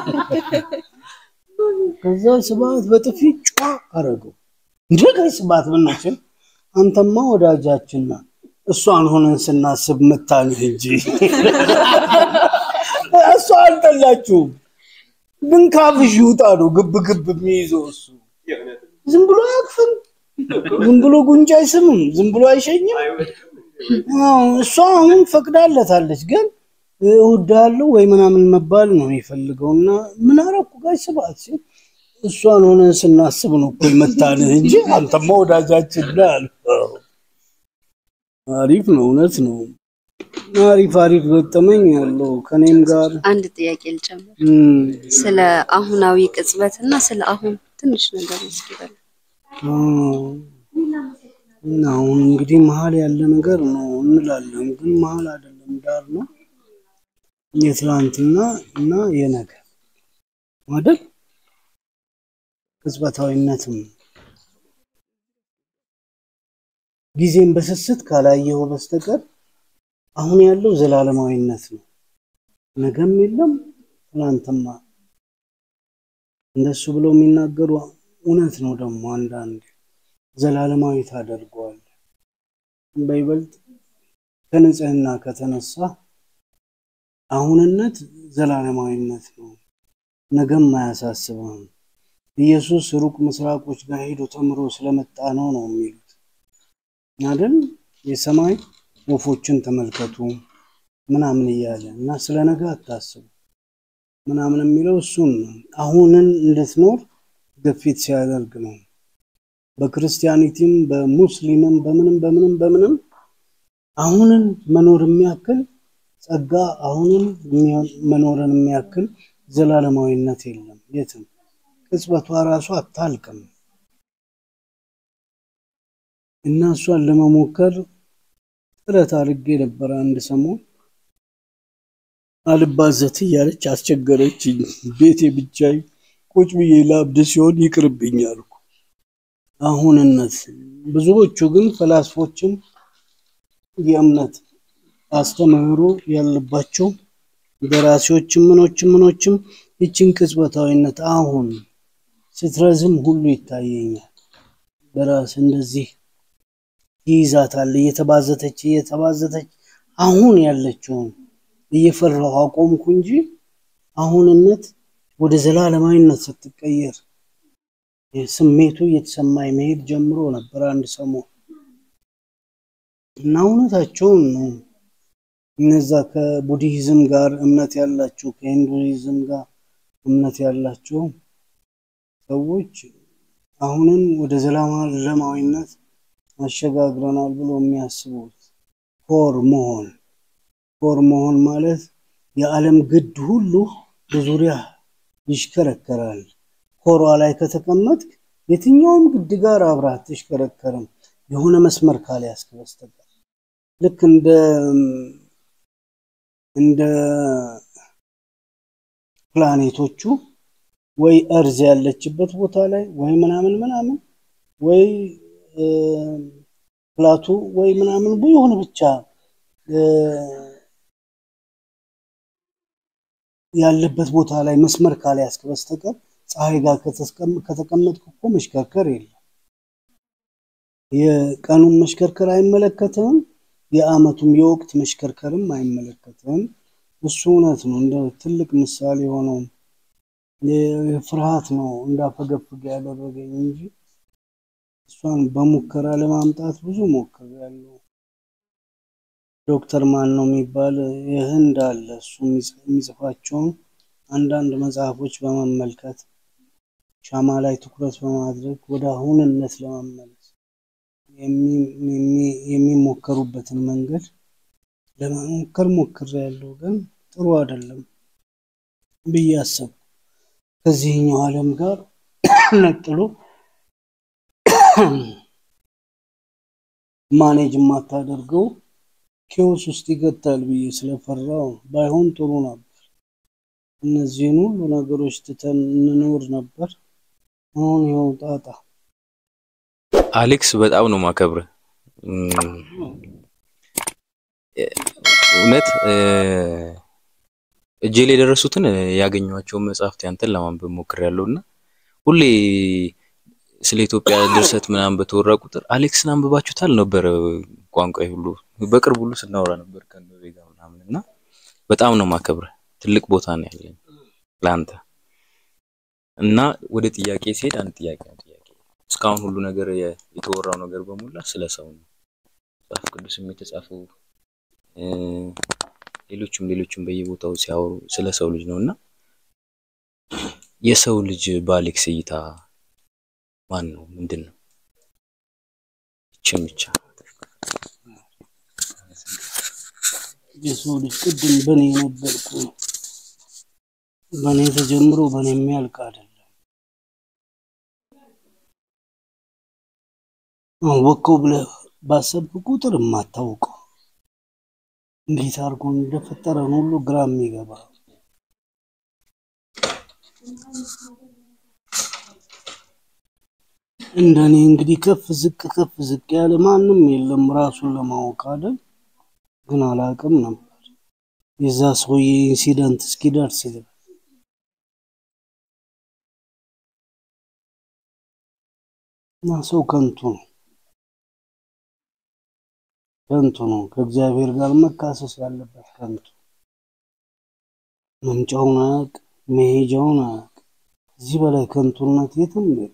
ከዛ ስብሐት በጥፊ ጫ አረገው። እንደ ቀይ ስብሐት ምናችን አንተማ ወዳጃችንና እሷን ሆነን ስናስብ መታንህ እንጂ እሷ አልጠላችሁም፣ ግን ካፍሽ ይውጣ ነው ግብ ግብ የሚይዘው እሱ። ዝም ብሎ አያቅፍም፣ ዝም ብሎ ጉንጭ አይስምም፣ ዝም ብሎ አይሸኝም። አዎ፣ እሷ አሁን ፈቅዳለታለች፣ ግን እወድሃለሁ ወይ ምናምን መባል ነው የሚፈልገው። እና ምን አረኩ ጋሽ ስብሐት ሲል እሷን ሆነን ስናስብ ነው እኮ የመታንህ እንጂ አንተማ ወዳጃችን ነህ አለው። አሪፍ ነው፣ እውነት ነው። አሪፍ አሪፍ ገጠመኝ ያለው ከኔም ጋር አንድ ጥያቄ ልጨምር። እም፣ ስለ አሁናዊ ቅጽበት እና ስለ አሁን ትንሽ ነገር እስኪ በል። እና አሁን እንግዲህ መሀል ያለ ነገር ነው እንላለን፣ ግን መሀል አይደለም፣ ዳር ነው። የትላንትና እና የነገ አይደል? ቅጽበታዊነትም ጊዜን በስስት ካላየው በስተቀር አሁን ያለው ዘላለማዊነት ነው። ነገም የለም ትላንትማ እንደሱ ብለው የሚናገሩ እውነት ነው። ደግሞ አንዳንድ ዘላለማዊ ታደርገዋል። በይበልጥ ከንጽህና ከተነሳ አሁንነት ዘላለማዊነት ነው። ነገም አያሳስብም። ኢየሱስ ሩቅ ምስራቆች ጋር ሄዶ ተምሮ ስለመጣ ነው ነው የሚሉት አይደል? የሰማይ ወፎችን ተመልከቱ ምናምን እያለ እና ስለ ነገ አታስቡ ምናምን የሚለው እሱን ነው። አሁንን እንድትኖር ግፊት ሲያደርግ ነው። በክርስቲያኒቲም በሙስሊምም በምንም በምንም በምንም አሁንን መኖር የሚያክል ጸጋ አሁንን መኖርን የሚያክል ዘላለማዊነት የለም የትም። ቅጽበቷ ራሷ አታልቅም እና እሷን ለመሞከር ጥረት አድርጌ ነበር። አንድ ሰሞን አልባዘት እያለች አስቸገረችኝ። ቤቴ ብቻዬ ቁጭ ብዬ ላብድ ሲሆን ይቅርብኝ አልኩ። አሁንነት ብዙዎቹ ግን ፈላስፎችም የእምነት አስተምህሮ ያለባቸው ደራሲዎችም ምኖችም ምኖችም ይችን ቅጽበታዊነት አሁን ስትረዝም ሁሉ ይታየኛል። በራስ እንደዚህ ይይዛታል እየተባዘተች እየተባዘተች አሁን ያለችውን እየፈራሁ አቆምኩ እንጂ አሁንነት ወደ ዘላለማዊነት ስትቀየር ስሜቱ እየተሰማኝ መሄድ ጀምሮ ነበር አንድ ሰሞን እና እውነታቸውን ነው። እነዛ ከቡድሂዝም ጋር እምነት ያላቸው ከሂንዱይዝም ጋር እምነት ያላቸው ሰዎች አሁንን ወደ ዘላለማዊነት አሸጋግረናል ብሎ የሚያስቡት ኮር መሆን ኮር መሆን ማለት የዓለም ግድ ሁሉ በዙሪያ ይሽከረከራል። ኮሯ ላይ ከተቀመጥክ የትኛውም ግድ ጋር አብራ አትሽከረከርም፣ የሆነ መስመር ካልያዝክ በስተቀር ልክ እንደ እንደ ፕላኔቶቹ ወይ እርዝ ያለችበት ቦታ ላይ ወይ ምናምን ምናምን ወይ ፕላቱ ወይ ምናምን የሆነ ብቻ ያለበት ቦታ ላይ መስመር ካልያዝክ በስተቀር ፀሐይ ጋር ከተቀመጥክ እኮ መሽከርከር የለም። የቀኑን መሽከርከር አይመለከትም፣ የአመቱም የወቅት መሽከርከርም አይመለከትም። እሱ እውነት ነው። እንደ ትልቅ ምሳሌ የሆነው ፍርሃት ነው እንዳፈገፍግ ያደረገኝ እንጂ እሷን በሙከራ ለማምጣት ብዙ ሞክሬያለሁ። ዶክተር ማን ነው የሚባል የህንድ አለ። እሱ የሚጽፋቸውን አንዳንድ መጽሐፎች በመመልከት ሻማ ላይ ትኩረት በማድረግ ወደ አሁንነት ለመመለስ የሚሞከሩበትን መንገድ ለመሞከር ሞክሬያለሁ፣ ግን ጥሩ አይደለም ብዬ አሰብኩ። ከዚህኛው ዓለም ጋር ነጥሎ ማኔጅ የማታደርገው ኬዎስ ውስጥ ይገታል ብዬ ስለፈራው ባይሆን ጥሩ ነበር። እነዚህን ሁሉ ነገሮች ትተን እንኖር ነበር። አሁን ይኸው ጣጣ። አሌክስ በጣም ነው ማከብረ እውነት እ፣ እጄ ላይ የደረሱትን እ፣ ያገኘኋቸውን መጽሐፍት ያንተን ለማንበብ ሞክሬያለሁ እና ሁሌ ስለ ኢትዮጵያ ድርሰት ምናምን በተወራ ቁጥር አሌክስን አንብባችሁታል ነበረ ቋንቋ ሁሉ በቅርብ ሁሉ ስናወራ ነበር ከነበቤ ጋር ምናምን እና በጣም ነው ማከብረ ትልቅ ቦታ ነው ያለኝ ለአንተ እና ወደ ጥያቄ ሲሄድ አንድ ጥያቄ ነው ጥያቄ እስካሁን ሁሉ ነገር የ- የተወራው ነገር በሙላ ስለ ሰው ነው መጽሐፍ ቅዱስም የተጻፈው እ፣ ሌሎችም ሌሎችም በየቦታው ሲያወሩ ስለ ሰው ልጅ ነው እና የሰው ልጅ በአሌክስ እይታ ማን ነው? ምንድን ነው? ይችን ብቻ የሰው ልጅ ቅድም በእኔ ነበርኩ በእኔ ተጀምሮ በእኔ የሚያልቅ አይደለም። አወቀው ብለህ ባሰብክ ቁጥር የማታውቀው እንዴት አድርጎ እንደፈጠረን ሁሉ ግራ የሚገባ እንደኔ እንግዲህ ከፍ ዝቅ ከፍ ዝቅ ያለ ማንም የለም ራሱን ለማወቅ አይደል? ግን አላውቅም ነበር የዛ ሰውዬ ኢንሲደንት እስኪደርስ ድረስ እና ሰው ከንቱ ነው፣ ከንቱ ነው። ከእግዚአብሔር ጋር መካሰስ ያለበት ከንቱ መምጫውን አያውቅ፣ መሄጃውን አያውቅ። ከዚህ በላይ ከንቱነት የትም የለም።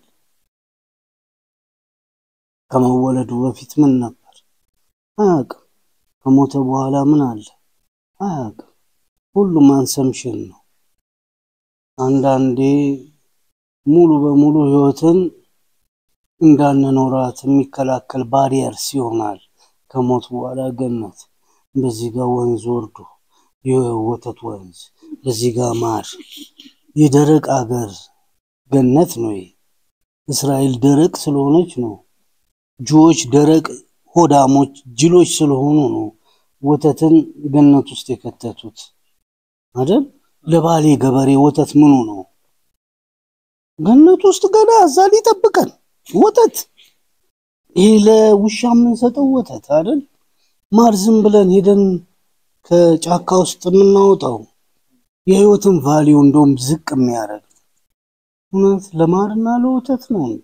ከመወለዱ በፊት ምን ነበር አያውቅም። ከሞተ በኋላ ምን አለ አያውቅም። ሁሉም አንሰምሽን ነው። አንዳንዴ ሙሉ በሙሉ ህይወትን እንዳንኖራት የሚከላከል ባሪየርስ ይሆናል። ከሞት በኋላ ገነት፣ በዚህ ጋር ወንዝ ወርዶ የወተት ወንዝ፣ በዚህ ጋር ማር፣ የደረቅ አገር ገነት ነው። ይሄ እስራኤል ደረቅ ስለሆነች ነው። ጆዎች ደረቅ ሆዳሞች ጅሎች ስለሆኑ ነው ወተትን ገነት ውስጥ የከተቱት አይደል? ለባሌ ገበሬ ወተት ምኑ ነው? ገነት ውስጥ ገና እዛ ሊጠብቀን ወተት። ይሄ ለውሻ የምንሰጠው ወተት አይደል? ማር ዝም ብለን ሄደን ከጫካ ውስጥ የምናወጣው የህይወትን ቫሊዩ እንደውም ዝቅ የሚያደርግ እውነት ለማርና ለወተት ነው እንዴ?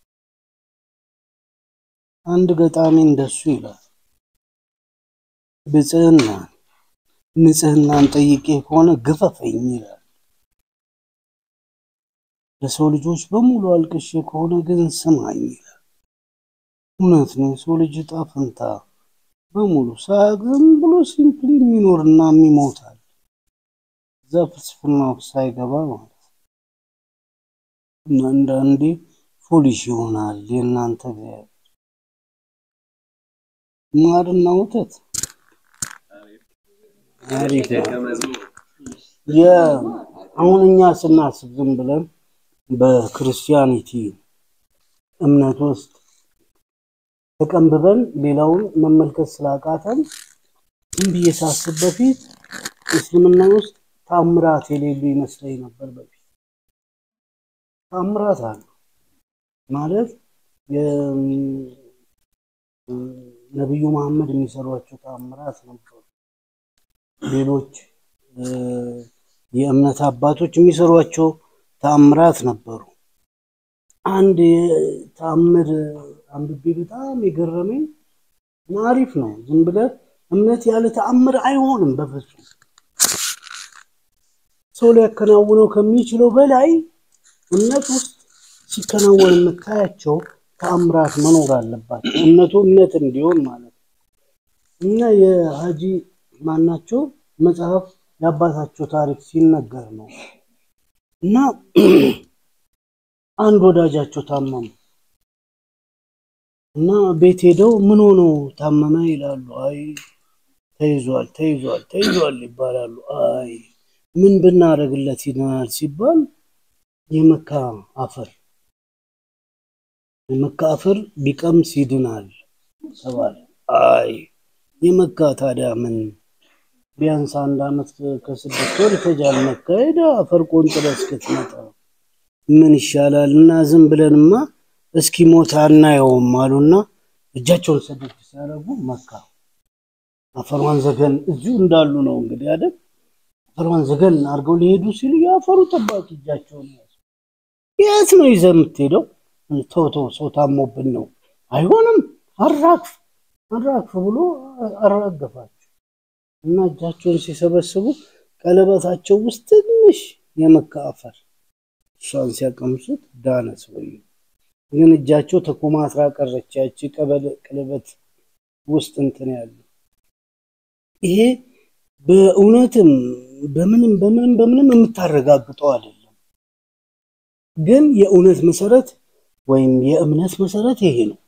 አንድ ገጣሚ እንደሱ ይላል ብጽህና ንጽህናን ጠይቄ ከሆነ ግፈፈኝ ይላል። ለሰው ልጆች በሙሉ አልቅሼ ከሆነ ግን ስማኝ ይላል። እውነት ነው። የሰው ልጅ ዕጣ ፈንታ በሙሉ ሳያውቅ ዝም ብሎ ሲምፕሊ የሚኖርና የሚሞታል። እዛ ፍልስፍና ውስጥ ሳይገባ ማለት ነው። እና አንዳንዴ ፎሊሽ ይሆናል የእናንተ እግዚአብሔር ማርና ወተት አሪፍ ነው። የ- አሁን እኛ ስናስብ ዝም ብለን በክርስቲያኒቲ እምነት ውስጥ ተቀንብበን ሌላውን መመልከት ስላቃተን ዝም ብዬ ሳስብ በፊት እስልምና ውስጥ ታምራት የሌሉ ይመስለኝ ነበር። በፊት ታምራት አለ ማለት የ- ነቢዩ መሐመድ የሚሰሯቸው ታምራት ነበሩ። ሌሎች እ፣ የእምነት አባቶች የሚሰሯቸው ተአምራት ነበሩ። አንድ ተአምር አንብቤ በጣም የገረመኝ እና አሪፍ ነው። ዝም ብለህ እምነት ያለ ተአምር አይሆንም በፍጹም። ሰው ሊያከናውነው ከሚችለው በላይ እምነት ውስጥ ሲከናወን የምታያቸው ተአምራት መኖር አለባቸው። እምነቱ እምነት እንዲሆን ማለት ነው። እና የሀጂ ማናቸው መጽሐፍ የአባታቸው ታሪክ ሲነገር ነው እና አንድ ወዳጃቸው ታመሙ እና ቤት ሄደው ምን ሆኖ ታመመ ይላሉ። አይ ተይዟል፣ ተይዟል፣ ተይዟል ይባላሉ። አይ ምን ብናደርግለት ይድናል ሲባል የመካ አፈር የመካ አፈር ቢቀምስ ይድናል ተባለ። አይ የመካ ታዲያ ምን ቢያንስ አንድ አመት ከስድስት ወር ይፈጃል መካሄድ። አፈር ቆንጥረ እስክትመጣ ምን ይሻላል እና ዝም ብለንማ እስኪ ሞት አናየውም አሉና እጃቸውን ሰደድ ሲያደርጉ መካ አፈሯን ዘገን እዚሁ እንዳሉ ነው እንግዲህ አይደል? አፈሯን ዘገን አድርገው ሊሄዱ ሲሉ የአፈሩ ጠባቂ እጃቸውን ያዙ። የት ነው ይዘህ የምትሄደው? ተው ተው፣ ሰው ታሞብን ነው። አይሆንም፣ አራግፍ አራግፍ ብሎ አራገፋቸው እና እጃቸውን ሲሰበስቡ ቀለበታቸው ውስጥ ትንሽ የመካ አፈር እሷን ሲያቀምሱት ዳነ ሰውዬው። ግን እጃቸው ተኮማትራ ቀረች። ያቺ ቀለበት ውስጥ እንትን ያለው ይሄ በእውነትም በምንም በምንም በምንም የምታረጋግጠው አይደለም። ግን የእውነት መሰረት ወይም የእምነት መሰረት ይሄ ነው።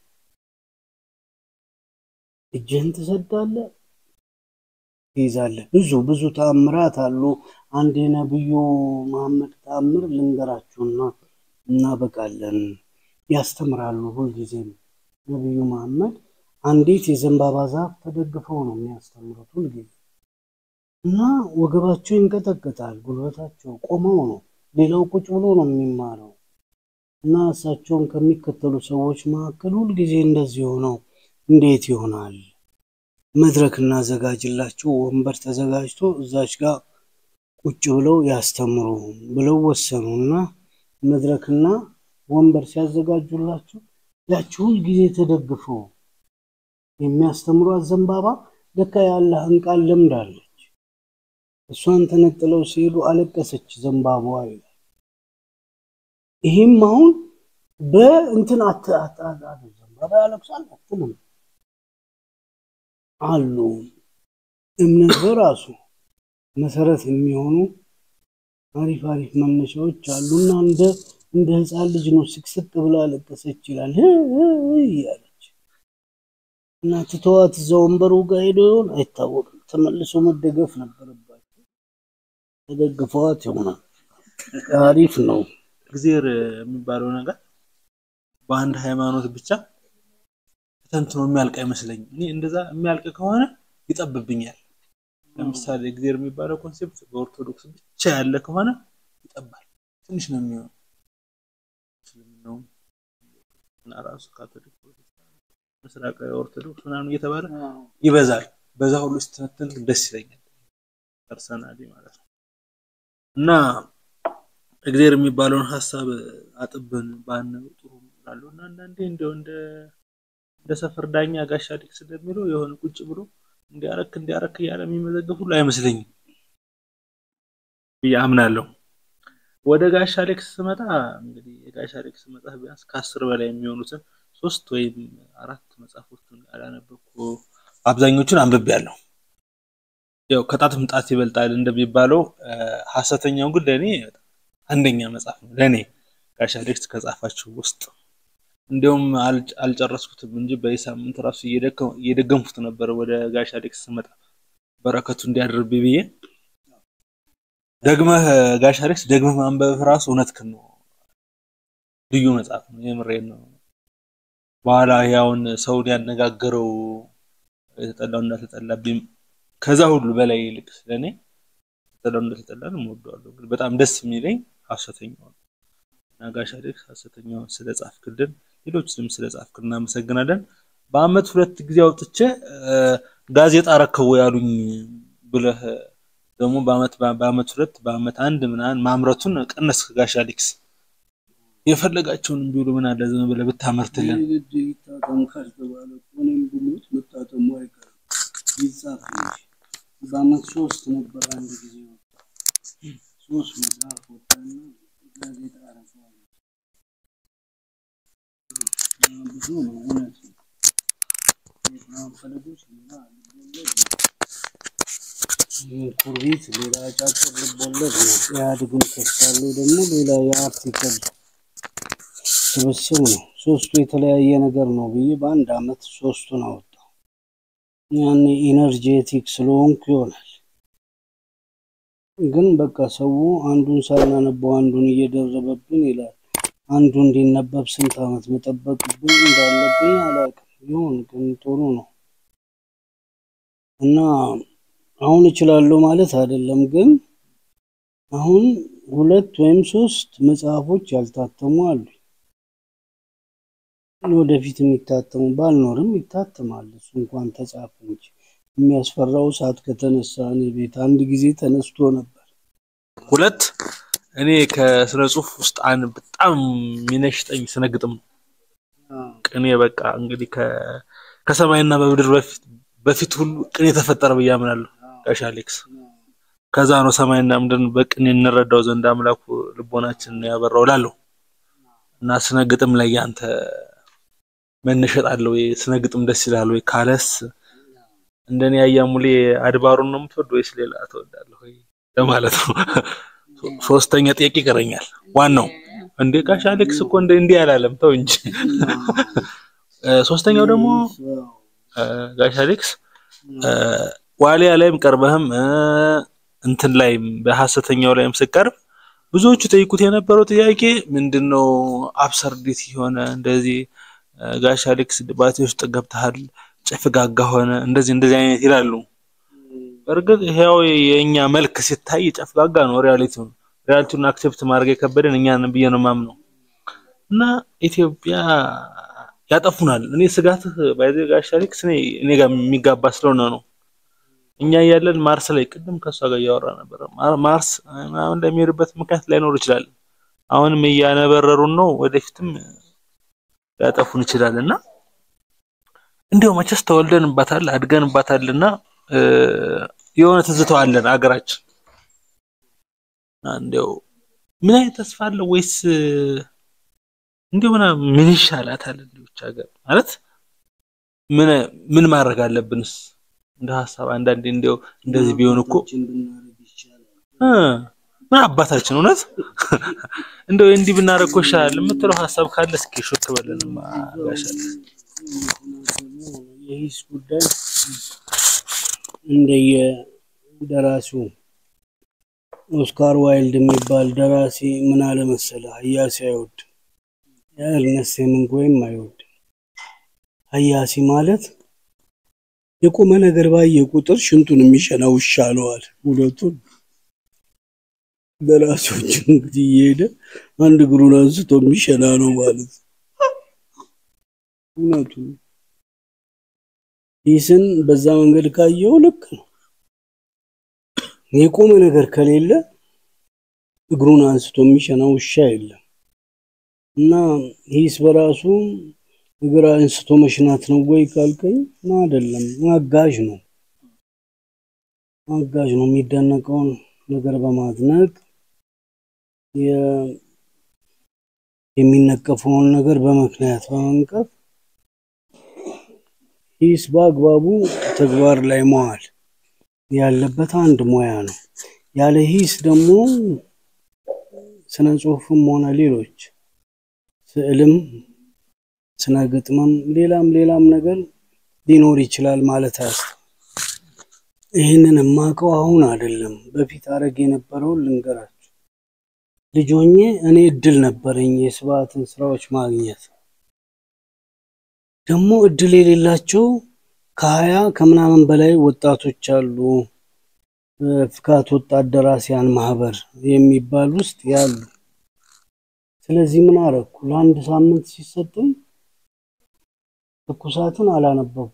እጅህን ትሰዳለህ፣ ትይዛለህ። ብዙ ብዙ ተአምራት አሉ። አንድ የነብዩ መሐመድ ተአምር ልንገራችሁና እናበቃለን። ያስተምራሉ ሁልጊዜም ነብዩ መሐመድ አንዲት የዘንባባ ዛፍ ተደግፈው ነው የሚያስተምሩት ሁልጊዜ እና ወገባቸው ይንቀጠቀጣል፣ ጉልበታቸው ቆመው ነው። ሌላው ቁጭ ብሎ ነው የሚማረው እና እሳቸውን ከሚከተሉ ሰዎች መካከል ሁልጊዜ እንደዚህ ሆነው እንዴት ይሆናል? መድረክ እናዘጋጅላቸው፣ ወንበር ተዘጋጅቶ እዛች ጋር ቁጭ ብለው ያስተምሩ ብለው ወሰኑ እና መድረክና ወንበር ሲያዘጋጁላቸው ያቺ ሁልጊዜ ተደግፈው የሚያስተምሯት ዘንባባ ለካ የአላህን ቃል ለምዳለች። እሷን ተነጥለው ሲሄዱ አለቀሰች ዘንባባዋ ይላል። ይህም አሁን በእንትን ዘንባባ ያለቅሳል አትልም አሉ። እምነት በራሱ መሰረት የሚሆኑ አሪፍ አሪፍ መነሻዎች አሉና እንደ እንደ ህፃን ልጅ ነው ስቅስቅ ብላ አለቀሰች ይላል እያለች እና ትተዋት እዛ ወንበሩ ጋር ሄዶ ይሆን አይታወቅም። ተመልሶ መደገፍ ነበረባቸው። ተደግፈዋት ይሆናል። አሪፍ ነው። እግዜር የሚባለው ነገር በአንድ ሃይማኖት ብቻ ተንትኖ የሚያልቅ አይመስለኝም። እኔ እንደዛ የሚያልቅ ከሆነ ይጠብብኛል። ለምሳሌ እግዜር የሚባለው ኮንሴፕት በኦርቶዶክስ ብቻ ያለ ከሆነ ይጠባል፣ ትንሽ ነው የሚሆነው። እስልምናውም እና ራሱ ካቶሊክ፣ ምስራቃዊ ኦርቶዶክስ ምናምን እየተባለ ይበዛል። በዛ ሁሉ ስትነትን ደስ ይለኛል ፐርሰናሊ ማለት ነው እና እግዜር የሚባለውን ሀሳብ አጥብን ባነው ጥሩ እላለሁ እና አንዳንዴ እንደው እንደ እንደ ሰፈር ዳኛ ጋሻ ዲክስ እንደሚለው የሆነ ቁጭ ብሎ እንዲያረክ እንዲያረክ እያለ የሚመዘገብ ሁሉ አይመስለኝም ብዬ አምናለሁ። ወደ ጋሻ ሌክስ ስመጣ እንግዲህ የጋሻ ሌክስ መጽሐፍ ቢያንስ ከአስር በላይ የሚሆኑትን ሶስት ወይም አራት መጽሐፎችን ያላነበብኩ አብዛኞቹን አንብቤያለሁ። ያው ከጣትም ጣት ይበልጣል እንደሚባለው ሀሰተኛው ግን ለእኔ አንደኛ መጽሐፍ ነው። ለእኔ ጋሻ ሌክስ ከጻፋችሁ ውስጥ እንዲሁም አልጨረስኩትም እንጂ በሳምንት ራሱ እየደገምኩት ነበር። ወደ ጋሻ ሌክስ ስመጣ በረከቱ እንዲያድርብኝ ብዬ ደግመህ ጋሻ ሌክስ ደግመህ ማንበብ ራሱ እውነትህን ነው። ልዩ መጽሐፍ ነው። የምሬን ነው። በኋላ ያውን ሰውን ያነጋገረው የተጠላው እንዳልተጠላብኝ ከዛ ሁሉ በላይ ይልቅ ስለኔ የተጠላው እንዳልተጠላ ነው የምወደዋለሁ። ግን በጣም ደስ የሚለኝ ሀሰተኛው ነው እና ጋሻ ሌክስ ሀሰተኛውን ስለ ጻፍክልን ሌሎችንም ስለ ጻፍክልን እናመሰግናለን። በአመት ሁለት ጊዜ አውጥቼ ጋዜጣ ረከቦ ያሉኝ ብለህ ደግሞ በአመት በአመት ሁለት በአመት አንድ ምናምን ማምረቱን ቀነስክ ጋሻ ሌክስ። የፈለጋቸውን ቢውሉ ምን አለ ዝም ብለህ ብታመርትልን። ግድ ይታተም ካልተባለ እኔም ብሞት መታተሙ አይቀርም ይጻፍ እንጂ በአመት ሶስት ነበር አንድ ጊዜ ወጣ ሶስት መጽሐፍ ወጣና ጋዜጣ አረገዋል። ብዙ ነው እውነት ነው። የትናንት ፈለጎች ሌላ ልቦለድ ነው። ኩርቢት ሌላ አጫጭር ልቦለድ ነው። ኢህአዴግን ከሳሉ ደግሞ ሌላ የአርቲክል ስብስብ ነው። ሶስቱ የተለያየ ነገር ነው ብዬ በአንድ አመት ሶስቱን አወጣው። ያኔ ኢነርጄቲክ ስለሆንኩ ይሆናል። ግን በቃ ሰው አንዱን ሳናነበው አንዱን እየደረበብን ይላል። አንዱ እንዲነበብ ስንት አመት መጠበቅብን እንዳለብኝ አላውቅም። ይሁን ግን ጥሩ ነው እና አሁን እችላለሁ ማለት አይደለም፣ ግን አሁን ሁለት ወይም ሶስት መጽሐፎች ያልታተሙ አሉ። ወደፊት የሚታተሙ ባልኖርም ይታተማል። እሱ እንኳን ተጻፈ እንጂ የሚያስፈራው እሳት ከተነሳ እኔ ቤት አንድ ጊዜ ተነስቶ ነበር። ሁለት እኔ ከስነ ጽሁፍ ውስጥ አንድ በጣም የሚነሽጠኝ ስነ ግጥም ነው። ቅኔ በቃ እንግዲህ ከ- ከሰማይና በምድር በፊት በፊት ሁሉ ቅኔ ተፈጠረ ብዬ አምናለሁ። ጋሽ አሌክስ ከዛ ነው ሰማይና ምድርን በቅኔ እንረዳው ዘንድ አምላኩ ልቦናችንን ያበራው እላለሁ እና ስነ ግጥም ላይ ያንተ መነሸጥ አለ ወይ? ስነ ግጥም ደስ ይላል ወይ? ካለስ እንደኔ አያሙሌ አድባሩን ነው የምትወድ ወይስ ሌላ ትወዳለህ ወይ ለማለት ነው። ሶ- ሶስተኛ ጥያቄ ይቀረኛል። ዋናው እንዴ ጋሽ አሌክስ እኮ እንደ እንዲህ አላለም ተው እንጂ። እ፣ ሶስተኛው ደግሞ እ፣ ጋሽ አሌክስ እ፣ ዋሊያ ላይም ቀርበህም እ፣ እንትን ላይም በሐሰተኛው ላይም ስቀርብ ብዙዎቹ ጠይቁት የነበረው ጥያቄ ምንድነው አብሰርዲቲ የሆነ እንደዚህ እ፣ ጋሽ አሌክስ ድባቴ ውስጥ ገብተሃል፣ ጨፍጋጋ ሆነ እንደዚህ እንደዚህ አይነት ይላሉ። በእርግጥ ይሄው የእኛ መልክ ሲታይ ጨፍጋጋ ነው ሪያሊቲው ሪያሊቲውን አክሴፕት ማድረግ የከበደን እኛ ነን ብዬ ነው የማምነው። እና ኢትዮጵያ ያጠፉናል። እኔ ስጋትህ ባይዘ ጋሽ አሌክስ እኔ እኔ ጋር የሚጋባ ስለሆነ ነው። እኛ እያለን ማርስ ላይ ቅድም ከእሷ ጋር እያወራ ነበር። ማር- ማርስ ምናምን እንደሚሄድበት ምክንያት ላይኖር ይችላል። አሁንም እያነበረሩን ነው፣ ወደፊትም ሊያጠፉን ይችላል እና እንዲያው መቼስ ተወልደንባታል አድገንባታል እና እ፣ የሆነ ትዝተዋለን አገራችን እና እንዲያው ምን አይነት ተስፋ አለው ወይስ እ፣ እንዲያው ምና ምን ይሻላታል እንዲሁ ብቻ ሀገር ማለት ምን ምን ማድረግ አለብንስ እንደ ሀሳብ አንዳንዴ እንዲያው እንደዚህ ቢሆን እኮ እ፣ ምን አባታችን እውነት እንደው እንዲህ ብናደርግ እኮ ይሻላል የምትለው ሀሳብ ካለ እስኪ ሹክ በለንማ ጋሽ አሌክስ። የሂስ ጉዳይ እንደየ ደራሲው ኦስካር ዋይልድ የሚባል ደራሲ ምን አለ መሰለህ፣ ሀያሲ አይወድም። የእርነስት ሄሚንግዌይም አይወድም። ሀያሲ ማለት የቆመ ነገር ባየ ቁጥር ሽንቱን የሚሸና ውሻ አለዋል። ሁለቱን ደራሲዎች እንግዲህ እየሄደ አንድ እግሩን አንስቶ የሚሸና ነው ማለት ነው። እውነቱን ሂስን በዛ መንገድ ካየው ልክ ነው። የቆመ ነገር ከሌለ እግሩን አንስቶ የሚሸና ውሻ የለም እና ሂስ በራሱ እግር አንስቶ መሽናት ነው ወይ ካልከኝ አይደለም፣ አጋዥ ነው። አጋዥ ነው። የሚደነቀውን ነገር በማድነቅ የ- የሚነቀፈውን ነገር በምክንያት በመንቀፍ ሂስ በአግባቡ ተግባር ላይ መዋል ያለበት አንድ ሙያ ነው። ያለ ሂስ ደግሞ ስነ ጽሁፍም ሆነ ሌሎች ስዕልም፣ ስነ ግጥምም ሌላም ሌላም ነገር ሊኖር ይችላል ማለት አያስ ይህንን የማውቀው አሁን አይደለም፣ በፊት አረግ የነበረውን ልንገራችሁ። ልጅ ሆኜ እኔ እድል ነበረኝ የስብዓትን ስራዎች ማግኘት ደግሞ እድል የሌላቸው ከሀያ ከምናምን በላይ ወጣቶች አሉ። ፍካት ወጣት ደራሲያን ማህበር የሚባል ውስጥ ያሉ። ስለዚህ ምን አረኩ? ለአንድ ሳምንት ሲሰጠኝ ትኩሳትን አላነበብኩ፣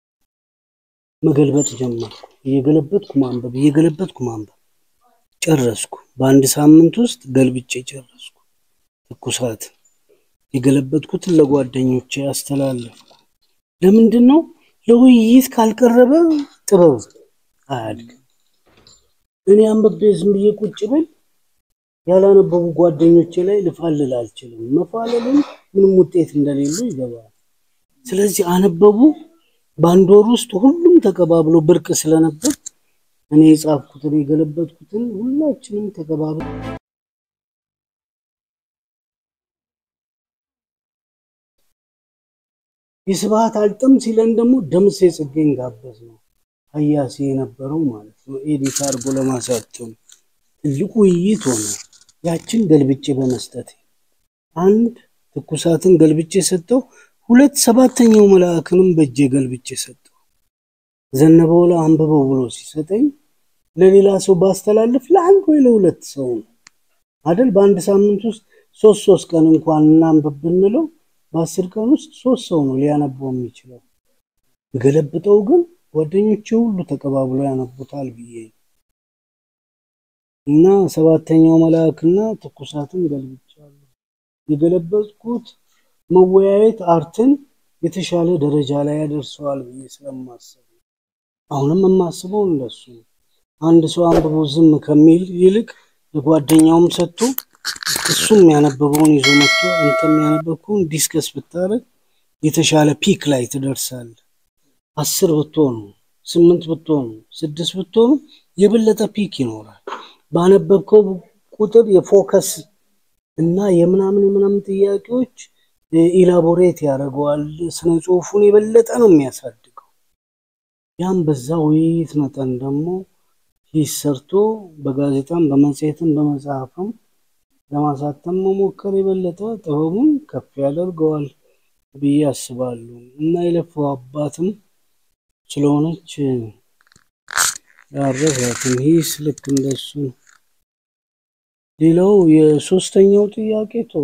መገልበጥ ጀመርኩ። እየገለበጥኩ ማንበብ፣ እየገለበጥኩ ማንበብ ጨረስኩ። በአንድ ሳምንት ውስጥ ገልብጬ ጨረስኩ። ትኩሳት የገለበጥኩትን ለጓደኞቼ አስተላለፍኩ። ለምንድን ነው? ለውይይት ካልቀረበ ጥበብ አያድግም። እኔ አንብቤ ዝም ብዬ ቁጭ ብል ያላነበቡ ጓደኞቼ ላይ ልፋልል አልችልም። መፋለልም ምንም ውጤት እንደሌለው ይገባል። ስለዚህ አነበቡ። በአንድ ወር ውስጥ ሁሉም ተቀባብሎ ብርቅ ስለነበር እኔ የጻፍኩትን የገለበጥኩትን ሁላችንም ተቀባብሎ የስብሐት አልጥም ሲለን ደግሞ ደምሴ ጽጌን ጋበዝ ነው ሀያሲ የነበረው ማለት ነው። ኤዲት አድርጎ ለማሳተም ትልቁ ውይይት ሆነ። ያችን ገልብጬ በመስጠት አንድ ትኩሳትን ገልብጬ ሰጠው። ሁለት ሰባተኛው መልአክንም በእጄ ገልብጬ ሰጠው። ዘነበ ወላ አንብበው ብሎ ሲሰጠኝ ለሌላ ሰው ባስተላልፍ ለአንድ ወይ ለሁለት ሰው ነው አይደል? በአንድ ሳምንት ውስጥ ሶስት ሶስት ቀን እንኳን እናንብብ ብንለው በአስር ቀን ውስጥ ሶስት ሰው ነው ሊያነበው የሚችለው። ገለብጠው ግን ጓደኞቼ ሁሉ ተቀባብሎ ያነቡታል ብዬ እና ሰባተኛው መልአክና ትኩሳትን ገልብጫለሁ። የገለበጥኩት መወያየት አርትን የተሻለ ደረጃ ላይ ያደርሰዋል ብዬ ስለማስብ ነው። አሁንም የማስበው እንደሱ ነው። አንድ ሰው አንብቦ ዝም ከሚል ይልቅ ለጓደኛውም ሰጥቶ እሱም ያነበበውን ይዞ መጥቶ አንተም ያነበብከውን ዲስከስ ብታደርግ የተሻለ ፒክ ላይ ትደርሳለህ። አስር ብትሆኑ፣ ስምንት ብትሆኑ፣ ስድስት ብትሆኑ የበለጠ ፒክ ይኖራል። ባነበብከው ቁጥር የፎከስ እና የምናምን የምናምን ጥያቄዎች ኢላቦሬት ያደርገዋል። ስነ ጽሁፉን የበለጠ ነው የሚያሳድገው። ያም በዛ ውይይት መጠን ደግሞ ሂስ ሰርቶ በጋዜጣም በመጽሔትም በመጽሐፍም ለማሳተም መሞከር የበለጠ ጥበቡን ከፍ ያደርገዋል ብዬ አስባለሁ እና የለፈው አባትም ስለሆነች ያረሳትም ሂስ ልክ እንደሱ ነው። ሌላው የሶስተኛው ጥያቄ ተው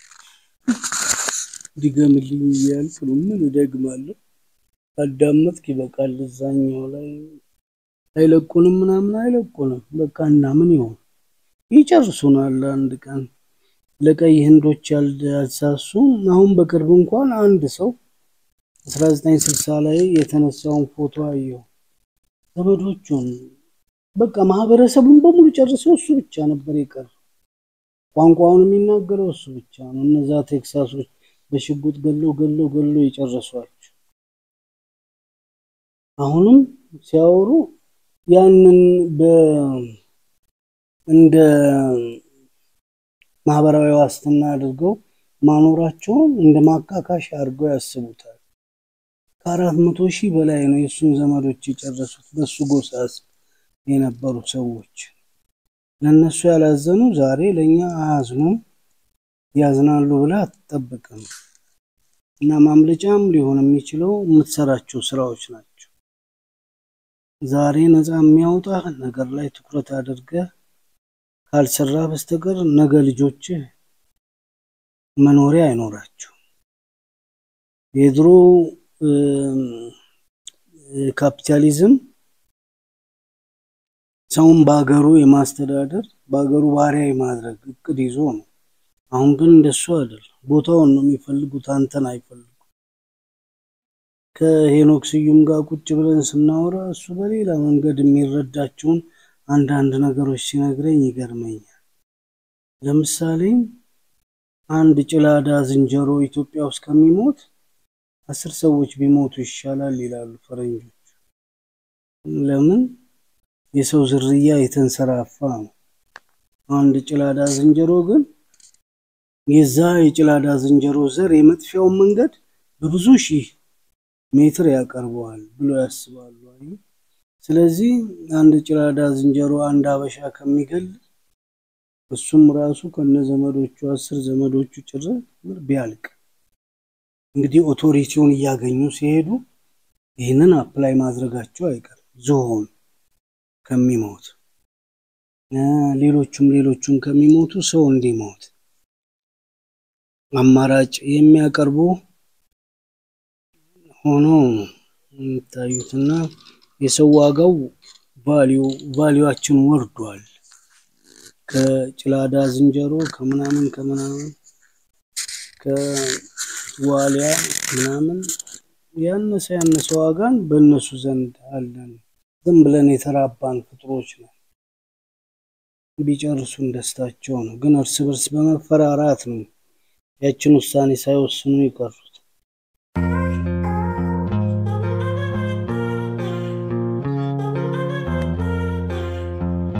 ድገምልኝ እያልኩ ነው። ምን እደግማለሁ? አዳመጥክ ይበቃል። እዛኛው ላይ አይለቁንም ምናምን አይለቁንም። በቃ እና ምን ይሆን ይጨርሱናል አንድ ቀን። ለቀይ ህንዶች ያልሳሱ አሁን በቅርብ እንኳን አንድ ሰው 1960 ላይ የተነሳውን ፎቶ አየሁ። ዘመዶቹን በቃ ማህበረሰቡን በሙሉ ጨርሰው እሱ ብቻ ነበር የቀረ። ቋንቋውን የሚናገረው እሱ ብቻ ነው። እነዛ ቴክሳሶች በሽጉጥ ገለው ገለው ገለው የጨረሷቸው። አሁንም ሲያወሩ ያንን እንደ ማህበራዊ ዋስትና አድርገው ማኖራቸውን እንደ ማካካሻ አድርገው ያስቡታል። ከአራት መቶ ሺህ በላይ ነው የእሱን ዘመዶች የጨረሱት በሱ ጎሳ የነበሩ ሰዎች። ለእነሱ ያላዘኑ ዛሬ ለእኛ አያዝኑም። ያዝናሉ ብለህ አትጠብቅም። እና ማምለጫም ሊሆን የሚችለው የምትሰራቸው ስራዎች ናቸው። ዛሬ ነፃ የሚያወጣ ነገር ላይ ትኩረት አድርገህ ካልሰራ በስተቀር ነገ ልጆችህ መኖሪያ አይኖራቸው። የድሮ ካፒታሊዝም ሰውን በሀገሩ የማስተዳደር በሀገሩ ባሪያ የማድረግ እቅድ ይዞ ነው። አሁን ግን እንደሱ አይደለም። ቦታውን ነው የሚፈልጉት፣ አንተን አይፈልጉም። ከሄኖክ ስዩም ጋር ቁጭ ብለን ስናወራ እሱ በሌላ መንገድ የሚረዳቸውን አንዳንድ ነገሮች ሲነግረኝ ይገርመኛል። ለምሳሌ አንድ ጭላዳ ዝንጀሮ ኢትዮጵያ ውስጥ ከሚሞት አስር ሰዎች ቢሞቱ ይሻላል ይላሉ ፈረንጆች። ለምን? የሰው ዝርያ የተንሰራፋ ነው። አንድ ጭላዳ ዝንጀሮ ግን የዛ የጭላዳ ዝንጀሮ ዘር የመጥፊያውን መንገድ በብዙ ሺህ ሜትር ያቀርበዋል ብሎ ያስባሉ። ስለዚህ አንድ ጭላዳ ዝንጀሮ አንድ አበሻ ከሚገል እሱም ራሱ ከነ ዘመዶቹ አስር ዘመዶቹ ጭር ቢያልቅ እንግዲህ ኦቶሪቲውን እያገኙ ሲሄዱ ይህንን አፕላይ ማድረጋቸው አይቀርም። ዝሆን ከሚሞት ሌሎቹም ሌሎቹም ከሚሞቱ ሰው እንዲሞት አማራጭ የሚያቀርቡ ሆኖ የሚታዩትና የሰው ዋጋው ቫሊዩ ቫሊዩአችን ወርዷል። ከጭላዳ ዝንጀሮ ከምናምን ከምናምን ከዋሊያ ምናምን ያነሰ ያነሰ ዋጋን በእነሱ ዘንድ አለን። ዝም ብለን የተራባን ፍጥሮች ነው። ቢጨርሱን ደስታቸው ነው። ግን እርስ በርስ በመፈራራት ነው ያችን ውሳኔ ሳይወስኑ ይቀሩት።